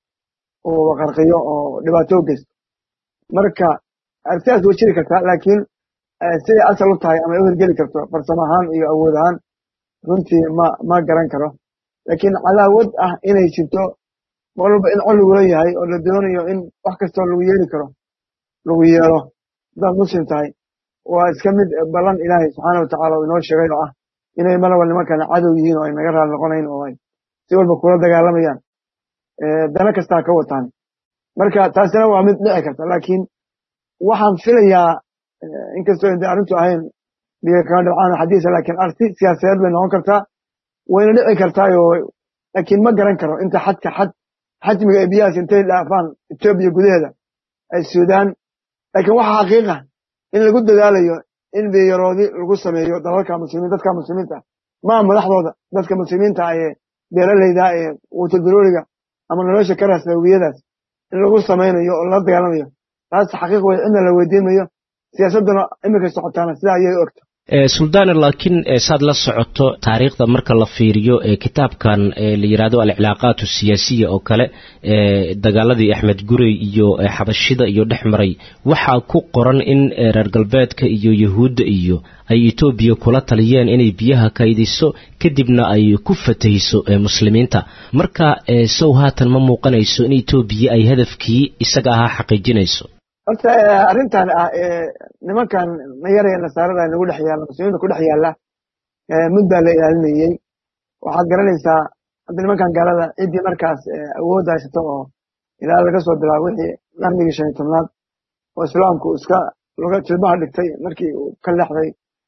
uu qarqiyo oo dhibaato u geysto marka arrintaas way jiri kartaa laakiin siday asal u tahay ama ay u hirgeli karto farsamo ahaan iyo awood ahaan runtii ma ma garan karo laakiin cadaawad ah inay jirto mar walba in col lagula yahay oo la doonayo in wax kastoo lagu yeeli karo lagu yeelo haddaad muslim tahay waa iska mid ballan ilaahay subxaana watacaala uu inoo sheegay oo ah inay mar walba nimankana cadow yihiin oo ay naga raali noqonayn oo ay si walba kula dagaalamayaan dana kastaa ka wataan marka taasina waa mid dhici karta laakiin waxaan filayaa inkastoo inta arrintu ahayn biyo kaga dhibcaan xadiisa laakiin arti siyaasadeed bay noqon kartaa wayna dhici kartaayo laakiin ma garan karo inta xadka xad xajmiga ee biyahaas intay dhaafaan etoobiya gudaheeda ay suudaan laakiin waxaa xaqiiqa in lagu dadaalayo in biyaroodi lagu sameeyo dalalka muslimiin dadka muslimiinta maa madaxdooda dadka muslimiinta ee beeralayda ee wutadurooriga ama nolosha ka raasda webiyadaas in lagu samaynayo oo la dagaalamayo taas xaqiiq wey cidna la weydiimayo siyaasadduna iminka socotaana sidaa ayay u ogta suldaane laakiin saad la socoto taariikhda marka la fiiriyo kitaabkan la yidhaahdo alcilaaqaat siyaasiya oo kale dagaaladii axmed gurey iyo xabashida iyo dhex maray waxaa ku qoran in reer galbeedka iyo yahuudda iyo ay etoobiya kula taliyeen inay biyaha kaydiso kadibna ay ku fatahiso muslimiinta marka sow haatan ma muuqanayso in etoobiya ay hadafkii isaga ahaa xaqiijinayso horta arrintan ah nimankan nayaraya nasaarada nagu dhex yaalla muslimiinta ku dhex yaalla mud baa la ilaalinayey waxaad garanaysaa hadda nimankan gaalada ciddii markaas awood haysato oo ilaa laga soo bilaabo wixii qarnigii shan iyo tobnaad oo islaamku iska luga jilbaha dhigtay markii uu ka leexday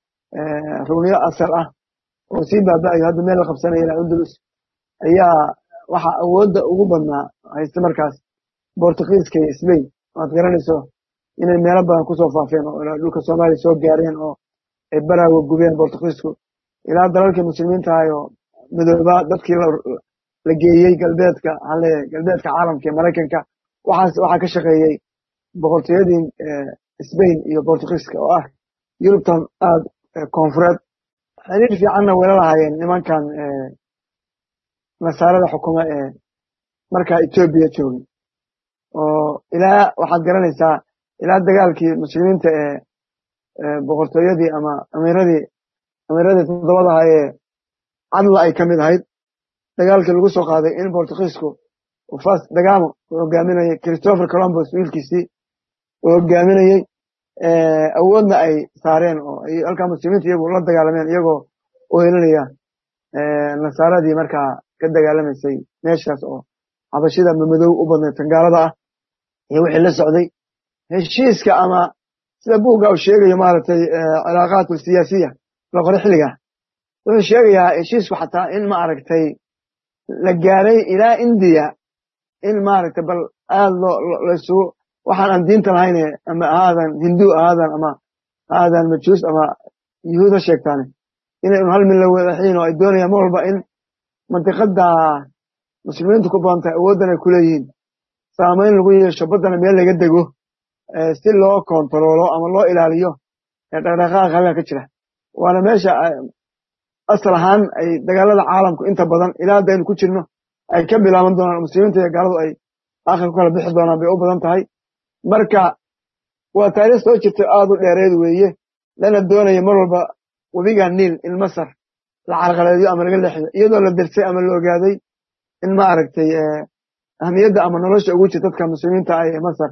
rugniyo asal ah oo sii baaba'ayo hadda meel la qabsanaya ilaa undulus ayaa waxaa awoodda ugu badnaa haysta markaas bortugiiska iyo sbain waad garanayso inay meelo badan kusoo faafeen oo ilaa dhulka soomaaliya soo gaareen oo ay baraawa gubeen bortugiisku ilaa dalalkii muslimiinta ahay oo midoobaa dadkii la geeyey galbeedka waxaan leeyahay galbeedka caalamka ee maraykanka waxaas waxaa ka shaqeeyey boqortooyadii sbain iyo bortugiiska oo ah yurubtan aada koonfureed xiriir fiicanna wayla lahaayeen nimankan nasaarada xukuma ee markaa etoobiya joogay oo ilaa waxaad garanaysaa ilaa dagaalkii muslimiinta ee boqortooyadii ama amiiradii amiiradii toddobada ahaa ee cadla ay ka mid ahayd dagaalkii lagu soo qaaday in bortugiisku fas dagamo uu hogaaminayay christopher colombos wiilkiisii uu hogaaminayey awoodna ay saareen oo ay halkaa muslimiinta iyagu la dagaalameen iyagoo u helinaya nasaaradii markaa ka dagaalamaysay meeshaas oo xabashida mamadow u badnayd tangaalada ah iyo wixii la socday heshiiska ama sida buugga uu sheegayo maaragtay cilaaqaat siyaasiya la qore xilligaa wuxuu sheegayaa heshiisku xataa in ma aragtay la gaaray ilaa indiya in maaragtay bal aad loo laysugu waxaan aan diinta lahayne ama ahaadan hindu ahaadan ama ahaadan majuus ama yuhuud ha sheegtaane inay un hal mid la wadaxiin oo ay doonayaan mar walba in mantiqada muslimiintu ku badan tahay awooddan ay kuleeyihiin saamayn lagu yeesho baddana meel laga dego si loo kontaroolo ama loo ilaaliyo dhaqdhaqaaqa halkaa ka jira waana meesha asal ahaan ay dagaalada caalamku inta badan ilaa hadda aynu ku jirno ay ka bilaaban doonaan muslimiinta iyo gaaladu ay aakhir ku kala bixi doonaan bay u badan tahay marka waa taariikh soo jirta aad u dheereed weeye lana doonaya mar walba webiga niil in masar la carqaladeeyo ama laga leexiyo iyadoo la dirsay ama la ogaaday in ma aragtay ahmiyadda ama nolosha ugu jirta dadka muslimiinta ah ee masar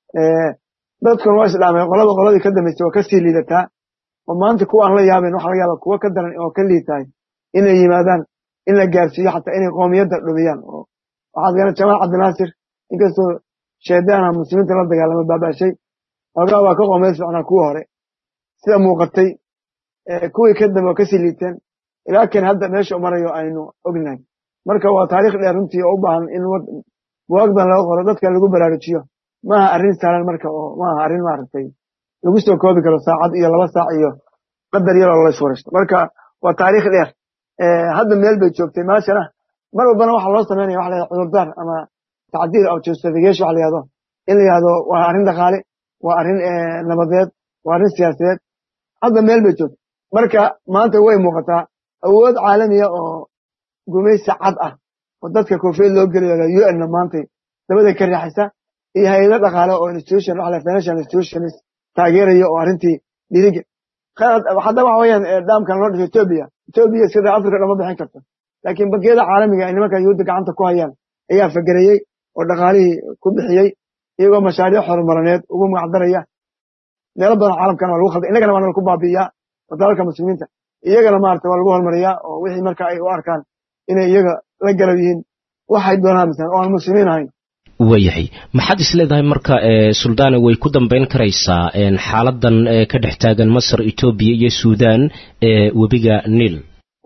dadkuna waa islaamay qolada qoladii ka dambaysay waa kasii liidataa oo maanta kuwa aan la yaabayn waxa laga yaaba kuwa ka daran oo ka liitahay inay yimaadaan in la gaarsiiyo xataa inay qoomiyadda dhumiyaan oo waxaad garan jamaal cabdinaasir inkastoo shaydaana muslimiinta la dagaalama baabashay xoogaa waa ka qoomiyad socnaa kuwa hore sida muuqatay kuwii ka dambe oo kasii liiteen ilaa kan hadda meesha u marayo aynu ognahay marka waa taariikh dheer runtii oo u baahan in buwaagdan laga qoro dadka lagu baraarujiyo maaha arrin saalan marka oo maaha arrin maaragtay lagu soo koobi karo saacad iyo laba saac iyo qadar yaroo layswarashto marka waa taariikh dheer hadda meel bay joogtay meeshana mar walbana waxa loo samaynaya waxa la yahado cudurdaar ama tacdiir aw justification waxa la yahdo in la yahdo waa arrin dhaqaale waa arrin nabadeed waa arrin siyaasadeed hadda meel bay joogtay marka maanta way muuqataa awood caalamiya oo gumaysi cad ah oo dadka koofiyad loo geliyo u n-na maantay dabada ka riixaysa iyo hay-ado dhaqaale oo institution waxa la financial institutions taageeraya oo arrintii dhiriga hadda waxa weeyaan dhaamkan loo dhisay etoobiya etoobiya sida africa dhama bixin karto laakiin bankiyada caalamiga ay nimanka yuhuudda gacanta ku hayaan ayaa fagerayey oo dhaqaalihii ku bixiyey iyagoo mashaariic horumarineed ugu magacdaraya meelo badan caalamkana waa lagu khalday innagana waana lagu baabi'iyaa oo dalalka muslimiinta iyagana maarata waa lagu horumariyaa oo wixii marka ay u arkaan inay iyaga la garab yihiin waxay doonaan misan oo aan muslimiin ahayn waayahay maxaad is leedahay marka suldaane way ku dambayn karaysaa xaaladan ka dhex taagan masar etoobiya iyo suudan ee webiga niil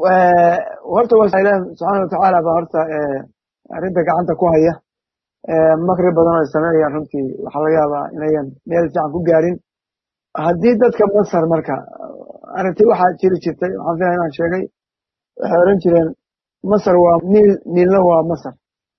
horta waa ilaah subxaana watacaala baa horta arrinta gacanta ku haya makri badan oo ay sameynayaan runtii waxaa laga yaabaa inayan meel fiican ku gaarin haddii dadka masar marka arrinti waxaa jiri jirtay waxaan filaya inaan sheegay waxay oran jireen masar waa niil niilna waa masar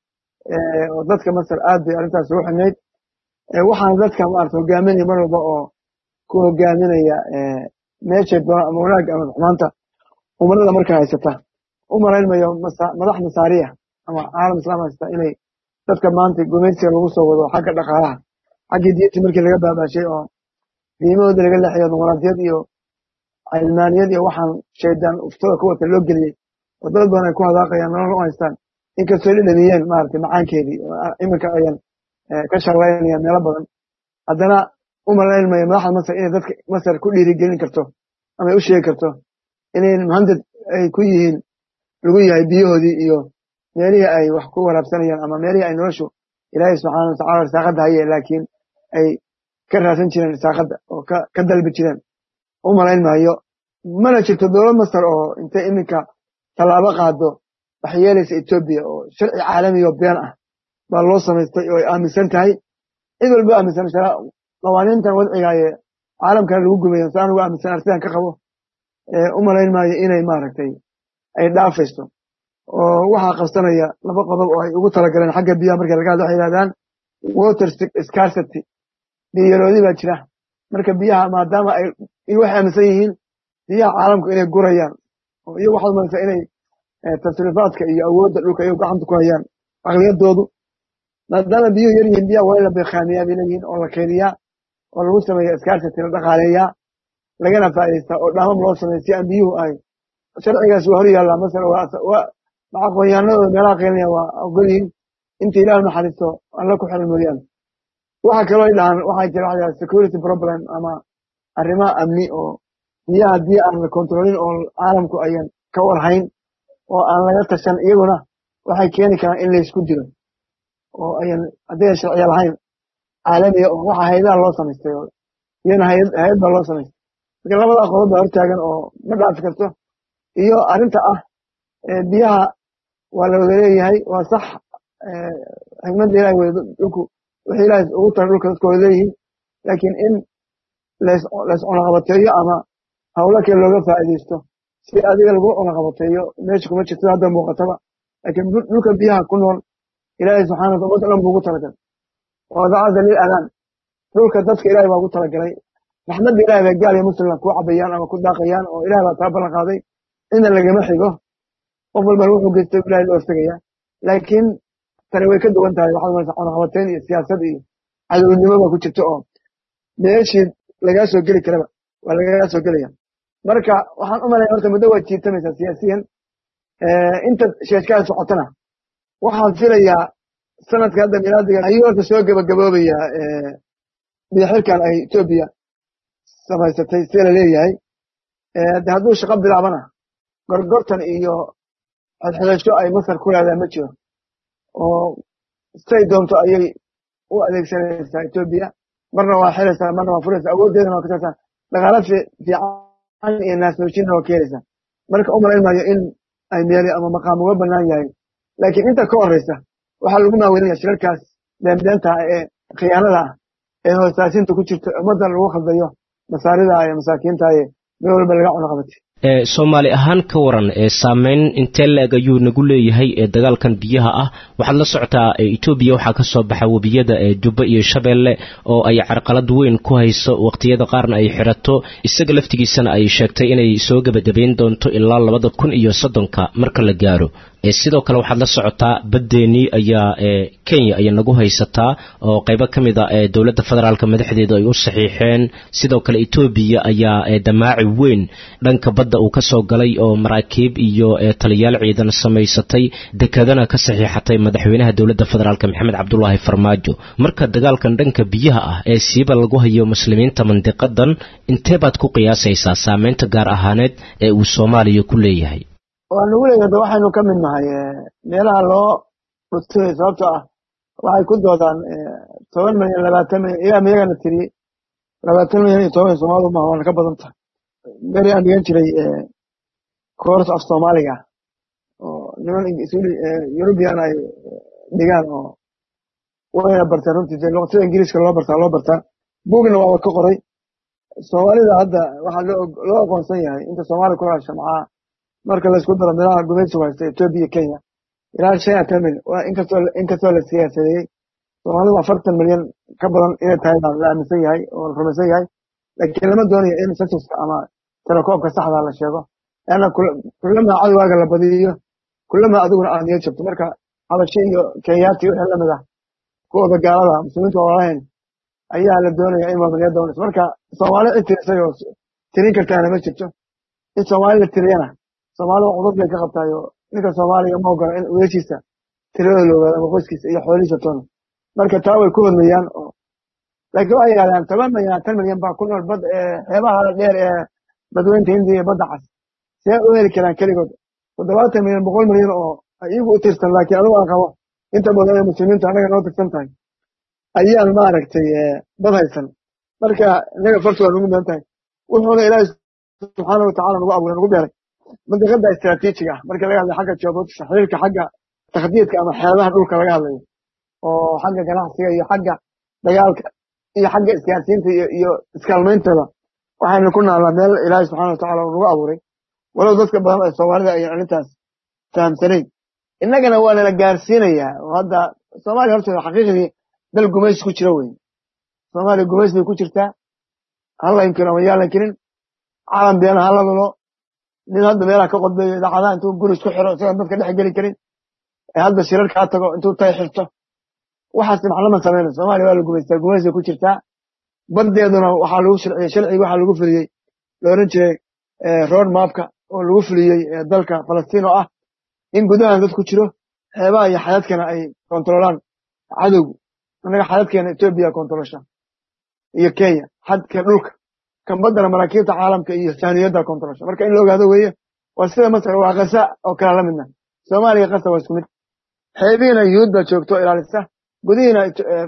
oo dadka masar aad bay arrintaas ugu xidnayd waxaana dadka maarata hogaaminaya mar walba oo ku hogaaminaya meeshay doona ama wanaagga ama xumaanta umarada marka haysata u malaynmayo madax masaariya ama caalam islaam haysta inay dadka maanta gumaysiga lagu soo wado xagga dhaqaalaha xaggii diinta markii laga baabaashay oo diimahooda laga leexiyo dimuqraadiyad iyo cilmaaniyad iyo waxaan shaydaan uftada ku wata loo geliyey oo dad badan ay ku hadaaqayaan nolol u haystaan inkastoo dhadhamiyeen maaragtay macaankeedii iminka ayan ka sharlaynayaan meelo badan haddana u malaynmaya madaxda masar inay dadka masar ku dhiirigelin karto ama u sheegi karto inay muhandad ay ku yihiin lagu yahay biyahoodii iyo meelihii ay wax ku waraabsanayaan ama meelihii ay noloshu ilaahay subxaana watacala risaaqadda haye laakiin ay ka raadsan jireen risaaqadda oo ka dalbi jireen u malayn maayo mana jirto dowlad masar oo intay iminka tallaabo qaado waxay yeelaysa etoobiya oo sharci caalamiyo been ah baa loo samaystay oo ay aaminsan tahay cid walba aaminsan qawaaniintan wadcigaaye caalamkana lagu gumayo si anugu aaminsan arsidan ka qabo u malayn maayo inay maaragtay ay dhaafayso oo waxaa qabsanaya laba qodob oo ay ugu talagaleen xagga biyaha marka laga hadlo waxay yihahdaan water scarcity biyaroodi baa jira marka biyaha maadaama ay waxay aaminsan yihiin biyaha caalamku inay gurayaan oo iyagu waxaad umalaysaa inay tasriifaadka iyo awoodda dhulka iyagu gacanta ku hayaan aqliyadoodu maadaama biyuhu yar yihiin biyaha waa in la beekhaamiyaa bay leeyihiin oo la keydiyaa oo lagu sameeya scarcity la dhaqaaleeyaa lagana faa'idaystaa oo dhaamam loo sameeya si aan biyuhu ay sharcigaas waa hor yaallaa masar aqoonyahanadooda meelaha qeynaya waa ogolyihiin inta ilah naxariisto alla ku xiran mooyaane waxa kaloo ay dhahaan waxaa jira waxa yidhaha security problem ama arrimaha amni oo biyaha haddii aan la kontrolin oo caalamku ayan ka warhayn oo aan laga tashan iyaguna waxay keeni karaan in laysku dilo oo ayan hadday sharciya lahayn caalamiya oo waxa hay-adaha loo samaystay oo iyana hay-ad hay-ad baa loo samaystay marka labada qodob baa hortaagan oo ma dhaafi karto iyo arrinta ah biyaha waa la wada leeyahay waa sax xikmadda ilahi wey dhulku wixii ilahay ugu taray dhulka dadka wada leeyihiin laakiin in lays lays cunaqabateeyo ama hawlo kale looga faa'iidaysto si adiga lagu cunaqabateeyo meesha kuma jirto hadda muuqataba laakiin dhulka biyaha ku nool ilaahay subxana wata ummadda dhan buu ugu talagalay wadacada lil adaan dhulka dadka ilahay baa ugu talagalay raxmadda ilahay bay gaal iyo muslimka ku cabayaan ama ku daaqayaan oo ilahay baa taa ballan qaaday cidna lagama xigo qof walbana wuxuu geystay ilahay loo hortegaya laakiin tani way ka duwan tahay waxaad maraysa cunaqabateyn iyo siyaasad iyo cadownimo baa ku jirta oo meeshii lagaa soo geli karaba waa lagagaa soo gelaya marka waxaan u malaya horta muddo waad jiitamaysaa siyaasiyan inta sheeshkaa socotana waxaan filayaa sanadka hadda milaadiga ayuu horta soo gabagaboobayaa biyoxirkan ay etoobiya samaysatay see la leeyahay de hadduu shaqo bilaabana gorgortan iyo xodxodasho ay masar ku leedahay ma jiro oo say doonto ayay u adeegsanaysaa etoobiya marna waa xiraysaa marna waa furaysaa awooddeedana waa kasaysaa dhaqaala fiican iyo naasnoojinna waa keenaysaa marka u malayn maayo in ay meeli ama maqaam uga bannaan yahay laakiin inta ka horreysa waxaa lagu maawelinaya shirarkaas beenbeenta ee khiyaanada ah ee hoostaasinta ku jirta ummadda lagu khaldayo masaarida iyo masaakiinta ee meel walba laga cunaqabatay soomaali ahaan ka waran saameyn intee la-eg ayuu nagu leeyahay dagaalkan biyaha ah waxaad la socotaa etoobiya waxaa ka soo baxa webiyada jubba iyo shabeelle oo ay carqalad weyn ku hayso waqtiyada qaarna ay xidhato isaga laftigiisana ay sheegtay inay soo gebagabayn doonto ilaa labada kun iyo soddonka marka la gaaro sidoo kale waxaad la socotaa baddeenii ayaa kenya ayaa nagu haysataa oo qaybo ka mid a dowladda federaalk madaxdeedu ay u saxiixeen sidoo kale etoobiya ayaa damaaci weyn dhanka badda uu ka soo galay oo maraakiib iyo taliyaal ciidan samaysatay dekadana ka saxiixatay madaxweynaha dowladda federaalk maxamed cabdulaahi farmaajo marka dagaalkan dhanka biyaha ah ee siiba lagu hayo muslimiinta mandiqadan intee baad ku qiyaasaysaa saameynta gaar ahaaneed ee uu soomaaliya ku leeyahay waa nagu leeyahay da waxaynu ka mid nahay meelaha loo dhutay sababtoo ah waxay ku doodaan toban milyan labaatan milyan ilaa miyagana tiriyey labaatan milyan iyo toban soomaalidu maha waana ka badan tahay beri aan dhigan jiray course of soomaaliga oo niman eurubian ay dhigaan oo wayna bartaan runtii dee luqatada ingiriiska loo bartaa loo bartaa bugna waaba ka qoray soomaalida hadda waxaa loo aqoonsan yahay inta soomaali ku hasha maxaa marka laysku daro meelaha gumaysigu haysta etoobiya iyo kenya ilaa shan iyo tan milyan inkastoo inkastoo la siyaasadeeyey soomaalidu afartan milyan ka badan inay tahay baa la aaminsan yahay oo la rumaysan yahay laakiin lama doonayo in censuska ama telekoobka saxda la sheego leanna kullama cadowaaga la badiyo kullama adiguna aad niyo jabto marka habashi iyo kenyaati wixii lamid ah kuwooda gaalada muslimiinta walaalahayn ayaa la doonaya in maamuliyad doonayso marka soomaali cid tirisay oo tirin kartaana ma jirto in soomaali la tiriyana soomaalida cudud bay ka qabtaay oo ninka soomaaliga ma ogola in weeshiisa tiradooda la ogaado ama qoyskiisa iyo xoolihiisa toona marka taa way ku hodmayaan oo laakiin waxay yidhahdaan toban milyan tan milyan baa ku nool bad xeebaha dheer ee badweynta hindiya iyo badda cas see u heli karaan keligood toddobaatan milyan boqol milyan oo iyagu u tirsan laakiin anigu aan qabo inta badan ee muslimiinta annaga noo tirsan tahay ayaan maaragtay bad haysan marka innaga fartu waa nagu midan tahay wuxuuna ilaahi subxaana watacala nagu abuuray nagu beeray mandiqada istraatiijiga ah marka laga hadlayo xagga geopolitics xiriirka xagga takhdiidka ama xeebaha dhulka laga hadlayo oo xagga ganacsiga iyo xagga dagaalka iyo xagga isgaarsiinta iyo iskaalmayntooda waxaynu ku naalnaa meel ilaahay subxana watacala uu nagu abuuray walow dadka badan ee soomaalida ayan arrintaas fahamsanayn innagana waa nala gaarsiinayaa oo hadda soomaaliya horteeda xaqiiqdii dal gumaysi ku jira weyn soomaaliya gumaysi bay ku jirtaa hala inkiro ama yaalan kirin calan beena hala lulo nin hadda meelaha ka qodbeeyo idaacadaha intuu guri isku xiro isagoon dadka dhex geli karin ee hadda shirar kaa tago intuu tay xirto waxaas maclama samayna soomaaliya waa la gumaystaa gumaysi ku jirtaa baddeeduna waxaa lagu sharciyey sharcigi waxaa lagu fuliyey la oran jiray road mapka oo lagu fuliyey dalka falastiin oo ah in gudahan dad ku jiro xeebaha iyo xayadkana ay kontrolaan cadowgu annaga xayadkeena etoobiya kontrolsha iyo kenya xadka dhulka kan baddana maraakiibta caalamka iyo sahniyadda kontrolsha marka in la ogaado weeye waa sida masar waa kasa oo kala la midna soomaaliya kasa waa isku mid xeebihiina yuhuud baa joogto oo ilaalisa gudihiina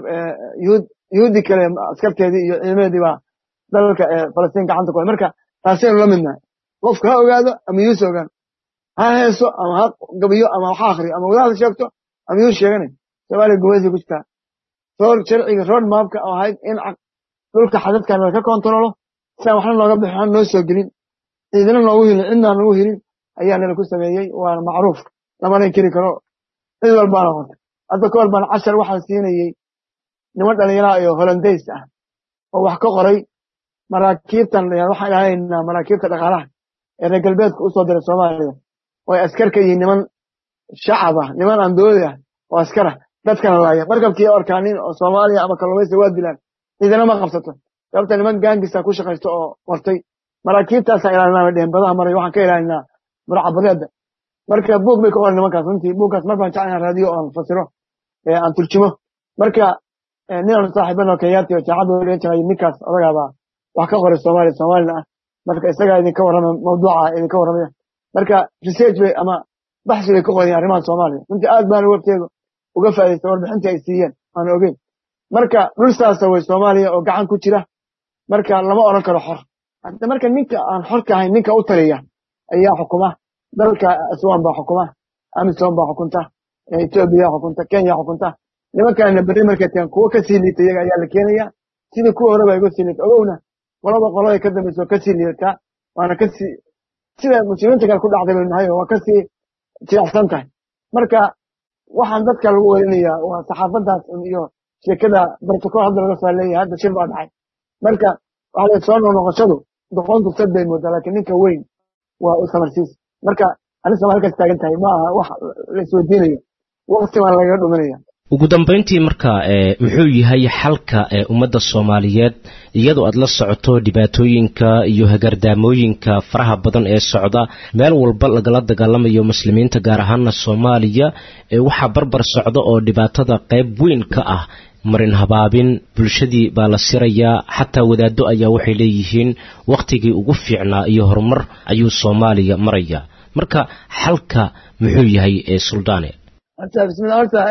yuhuud yuhuuddii kale askarteedii iyo ciidameedii baa dalalka falastiin gacanta ku hay marka taasaynu la midnahay qofku ha ogaado ama yuhuus ogaan ha heeso ama ha gabiyo ama ha akhriyo ama wadaad sheegto ama yuhuus sheeganay soomaaliya gumaysi ku jirtaa roor sharciga road maapka oo ahayd in dhulka xadadkan laka kontarolo siaan waxna nooga bixin waxna noo soo gelin ciidina noogu hilin cidnaan noogu hilin ayaa nala ku sameeyey waana macruuf lamana inkiri karo cid walbaana qortay hadda ka hor baan cashar waxaan siinayey niman dhallinyaraha iyo holandays ah oo wax ka qoray maraakiibtan waxaan ilaalinaynaa maraakiibta dhaqaalaha ee reer galbeedka usoo diray soomaaliya oo ay askar ka yihiin niman shacab ah niman aan dowlad ah oo askara dadkana laaya markabkii arkaanin oo soomaaliya ama kalluumaysa waa dilaan ciidana ma qabsato sababta niman gaangisa ku shaqaysto oo qortay maraakiibtaasaa ilaalinaa dhehen badaha maray waxaan ka ilaalinaa murcabadeeda marka buug bay ka qoran nimankaas runtii buugkaas mar baan jeclaan raadiyo oon fasiro aan turjumo marka ninaan saaxiibano kenyaati oo jaacadda dhigan jiray ninkaas odagaabaa wax ka qoray soomaaliya soomaalina ah marka isagaa idinka warrama mawduuca idinka warramaya marka research bay ama baxsi bay ka qorayeen arrimaha soomaaliya runtii aad baana wafteedu uga faa'idaystay warbixintii ay siiyeen aan ogeyn marka dhul saasa way soomaaliya oo gacan ku jira marka lama odhan karo xor hadda marka ninka aan xorka ahayn ninka u taliya ayaa xukuma dalka aswan baa xukuma amisom baa xukunta etoobiya xukunta kenya xukunta nimankaana berri markay tagaan kuwo kasii liita iyaga ayaa la keenaya sidii kuwa hore baa iga sii liita ogowna qolaba qolada ka dambaysa oo kasii liidataa waana kasii sida muslimiinta kale ku dhacday baynu nahay oo waa kasii jilicsan tahay marka waxaan dadka lagu werinayaa waa saxaafadaas iyo sheekada protocol hadda laga soo leeyahay hadda shir baa dhacay marka waxa la soo noqnoqoshadu doqontu sad bay moodaa laakiin ninka weyn waa u samarsiis marka anisama halkaas taagan tahay ma aha wax la isweydiinayo waqti baan lagaga dhuminaya ugu dambayntii marka muxuu yahay xalka ummadda soomaaliyeed iyadoo aad la socoto dhibaatooyinka iyo hagardaamooyinka faraha badan ee socda meel walba lagala dagaalamayo muslimiinta gaar ahaana soomaaliya waxaa barbar socda oo dhibaatada qayb weyn ka ah marin habaabin bulshadii baa la sirayaa xataa wadaaddo ayaa waxay leeyihiin wakhtigii ugu fiicnaa iyo horumar ayuu soomaaliya maraya marka xalka muxuu yahay suldaane bismillah horta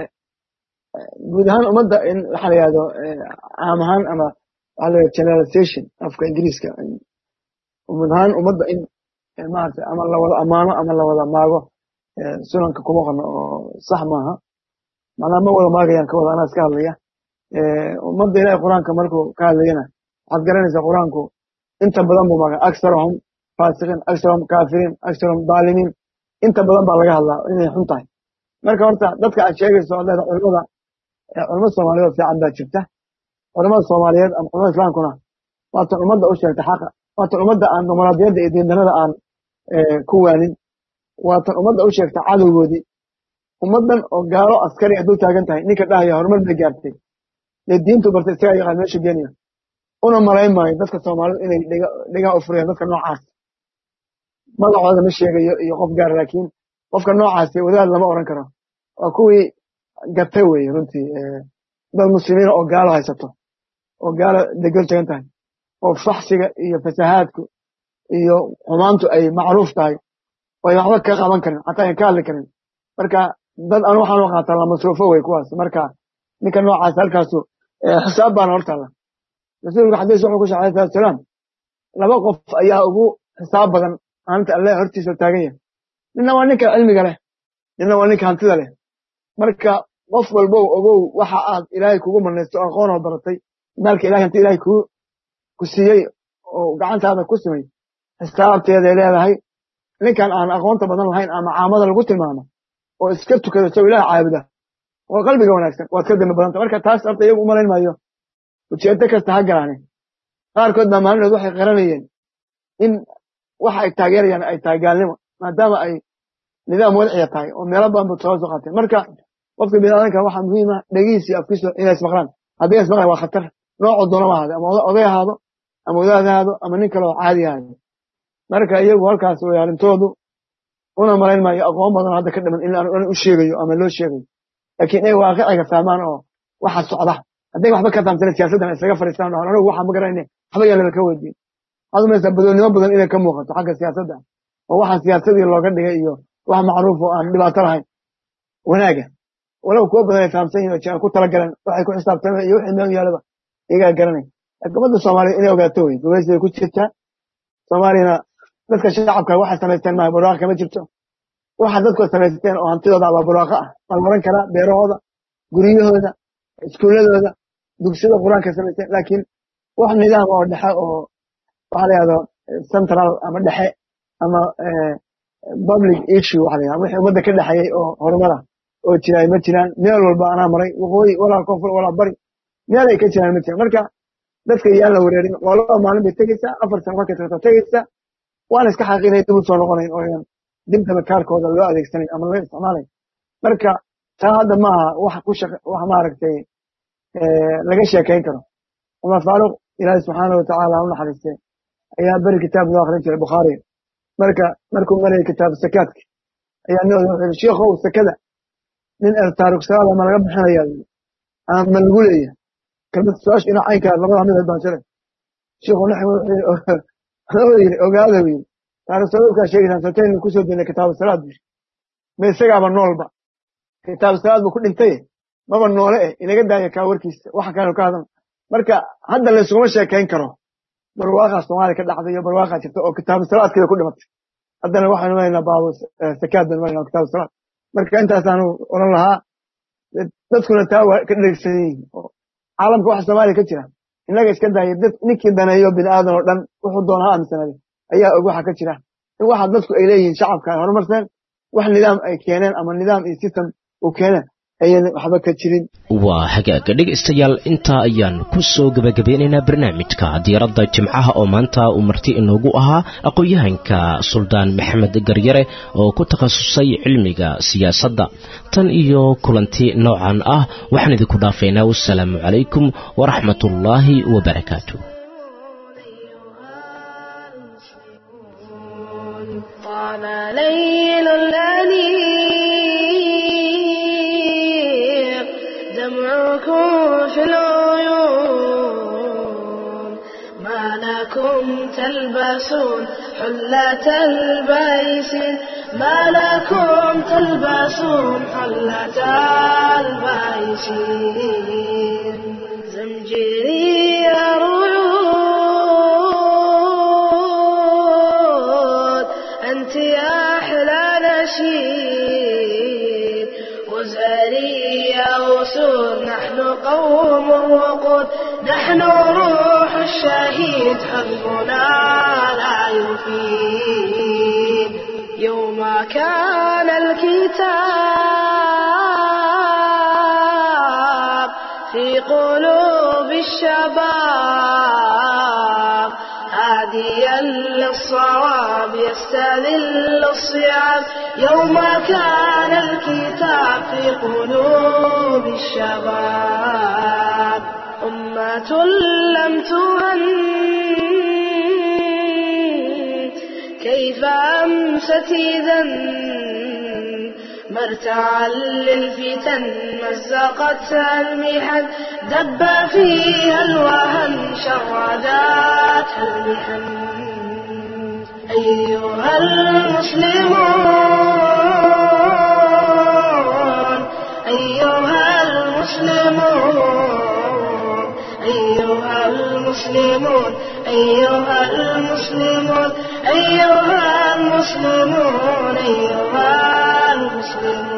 guud ahaan ummadda in waxa la yihahdo caam ahaan ama waxa la yihahdo generalization afka ingiriiska guud ahaan ummadda in maarata ama lawada ammaano ama lawada maago sunanka kuma qorno oo sax maaha macnaa ma wada maagayaan ka wada anaa iska hadlaya ummadda ilahay qur-aanka markuu ka hadlayana waxaad garanaysaa qur-aanku inta badan buu maaga aksarahum faasiqiin aksarahum kaafiriin aksarahum daalimiin inta badan baa laga hadlaa inay xun tahay marka horta dadka aad sheegayso oo leeda culimada culimada soomaaliyeed oo fiican baa jirta culimada soomaaliyeed ama culimada islaamkuna waatan ummadda u sheegta xaqa waatan ummadda aan dumaraadiyadda iyo diindanada aan ku waanin waatan ummadda u sheegta cadowgoodii ummaddan oo gaalo askari hadduu taagan tahay ninka dhahaya horumar bay gaartay dee diintu bartay isagaa yaqaan meesha geenaya una malayn maayo dadka soomaalida inay dhigaha u furayaan dadka noocaas magacooda ma sheegayo iyo qof gaar laakiin qofka noocaasi wadaad lama oran karo waa kuwii gatay weye runtii dad muslimiina oo gaalo haysato oo gaalo degol tagan tahay oo faxsiga iyo fasahaadku iyo xumaantu ay macruuf tahay oo ay waxba ka qaban karin xataa ayn ka hadli karin marka dad anu waxaan u qaataa la masruufo wey kuwaas marka ninka noocaas halkaasu xisaab baana hortaalla rasuulka xadiis wuxuu ku sheegay alayhi salatu salaam laba qof ayaa ugu xisaab badan maalinta alle hortiisa taagan yahay ninna waa ninka cilmiga leh ninna waa ninka hantida leh marka qof walbow ogow waxa aad ilaahay kugu manaysto aqoon oo baratay maalka ilahay hanti ilahay ku ku siiyey oo gacantaada ku simay xisaabteeday leedahay ninkan aan aqoonta badan lahayn ama caamada lagu tilmaamo oo iska tukada isagoo ilaah caabuda oo qalbiga wanaagsan waad ka dambi badanta marka taas horta iyagu umalayn maayo ujeedo kasta ha galaane qaarkood baa maalinood waxay qaranayeen in waxa ay taageerayaan ay tahay gaalnimo maadaama ay nidaam wadciya tahay oo meelo badan ba soo soo qaateen marka qofka biniaadanka waxaa muhiima dhegihiisa afkiisa inay ismaqlaan haddii ismaqlaan waa khatar noocu doonama ahaade ama oday ahaado ama wadaad ahaado ama nin kale oo caadi ahaado marka iyagu halkaas way arrintoodu una malayn maayo aqoon badan hadda ka dhiman in aan u sheegayo ama loo sheegayo laakiin inay waaqiciga fahmaan oo waxa socda hadday waxba ka fahamsana siyaasaddan isaga fadhiistaan dhahan anigu waxaa ma garanayne waxba yaan laba ka weydiin waxaad umaysaa badoonnimo badan inay ka muuqato xagga siyaasadda oo waxa siyaasadii looga dhigay iyo wax macruuf oo aan dhibaato lahayn wanaaga walow kuwa badan ay fahamsan yihin oo jiraan ku talagalan waxay ku xisaabtameen iyo wixii meel yaalaba iyagaa garanay laakiin ummadda soomaaliya inay ogaato wey gumaysi bay ku jirtaa soomaaliyana dadka shacabka waxay samaysteen maaha barwaaqa kama jirto waxa dadku samaysteen oo hantidooda abaa barwaaqa ah waa la oran karaa beerahooda guryahooda iskuuladooda dugsiyada qur-aanka samaysteen laakiin wax nidaam oo dhexe oo waxa la yahdo central ama dhexe ama public issue waxa la yahda wixii ummadda ka dhexeeyey oo horumara oo jiraay ma jiraan meel walba anaa maray waqooyi walaa koonfur walaa bari meel ay ka jiraan ma jiraan marka dadka yaan la wareerin waa laba maalin bay tegeysaa afar sano markay tagto tegeysaa waana iska xaqiinay dib u soo noqonayn oo yan dibtaba kaarkooda loo adeegsanayn ama laga isticmaalayn marka taa hadda maaha wax ku shaq wax maaragtay laga sheekayn karo cumar faaruq ilaahi subxaana wa tacaala ha u naxariistay ayaa beri kitaab loo akrin jiray bukhaari marka markuu marayay kitaab sakaadka ayaa nin wuxuu yidhi sheekhow sakada nin taariku salaada ma laga bixinayaa ama ma lagu leeyahay kelmad su-aasha ina caynkaa labada mid baan jiray sheekhu naxwi wuxuu yidhi ogaada buu yidhi taariku salaadkaa sheegaysaan sataynu kusoo daynay kitaabu salaad buu ma isagaaba noolba kitaabu salaad buu ku dhintay maba noole eh inaga daaya kaa warkiisa waxa kale ka hadal marka hadda laysuguma sheekayn karo barwaaqaa soomaaliya ka dhacday iyo barwaaqaa jirta oo kitaabu salaadkeeda ku dhimatay haddana waxaanu maraynaa baabu sakaad baynu maraynaa kitaabu salaad marka intaasaanu oran lahaa dadkuna taa waa ka dheregsan yihiin oo caalamka waxa soomaaliya ka jira innaga iska daaya dad ninkii daneeyo bini aadan oo dhan wuxuu doona ha aaminsanaaday ayaa og waxa ka jira in waxa dadku ay leeyihiin shacabka ay horumarseen wax nidaam ay keeneen ama nidaam iyo system uu keeneen ayan waxba ka jirin waa hagaaga dhegaystayaal intaa ayaan ku soo gebagabeynaynaa barnaamijka diiradda jimcaha oo maanta uu marti inoogu ahaa aqoon-yahanka suldaan maxamed garyare oo ku takhasusay cilmiga siyaasadda tan iyo kulanti noocan ah waxaan idinku dhaafaynaa wasalaamu calaykum waraxmatullaahi wabarakaatu طال ليل الأنيق دمعكم في العيون ما لكم تلبسون حلة البيس ما لكم تلبسون حلة البيس زمجري رعود أنت يا أحلى نشيد وزاري يا أسود نحن قوم وقود نحن روح الشهيد حزبنا لا يفيد يوم كان الكتاب في قلوب الشباب هاديا للصواب يستذل الصيام يوم كان الكتاب في قلوب الشباب أمة لم تهن كيف أمست إذا مرتعا للفتن مزقتها المحن دب فيها الوهن شرداتها المحن أيها المسلمون أيها المسلمون أيها المسلمون أيها المسلمون أيها المسلمون أيها المسلمون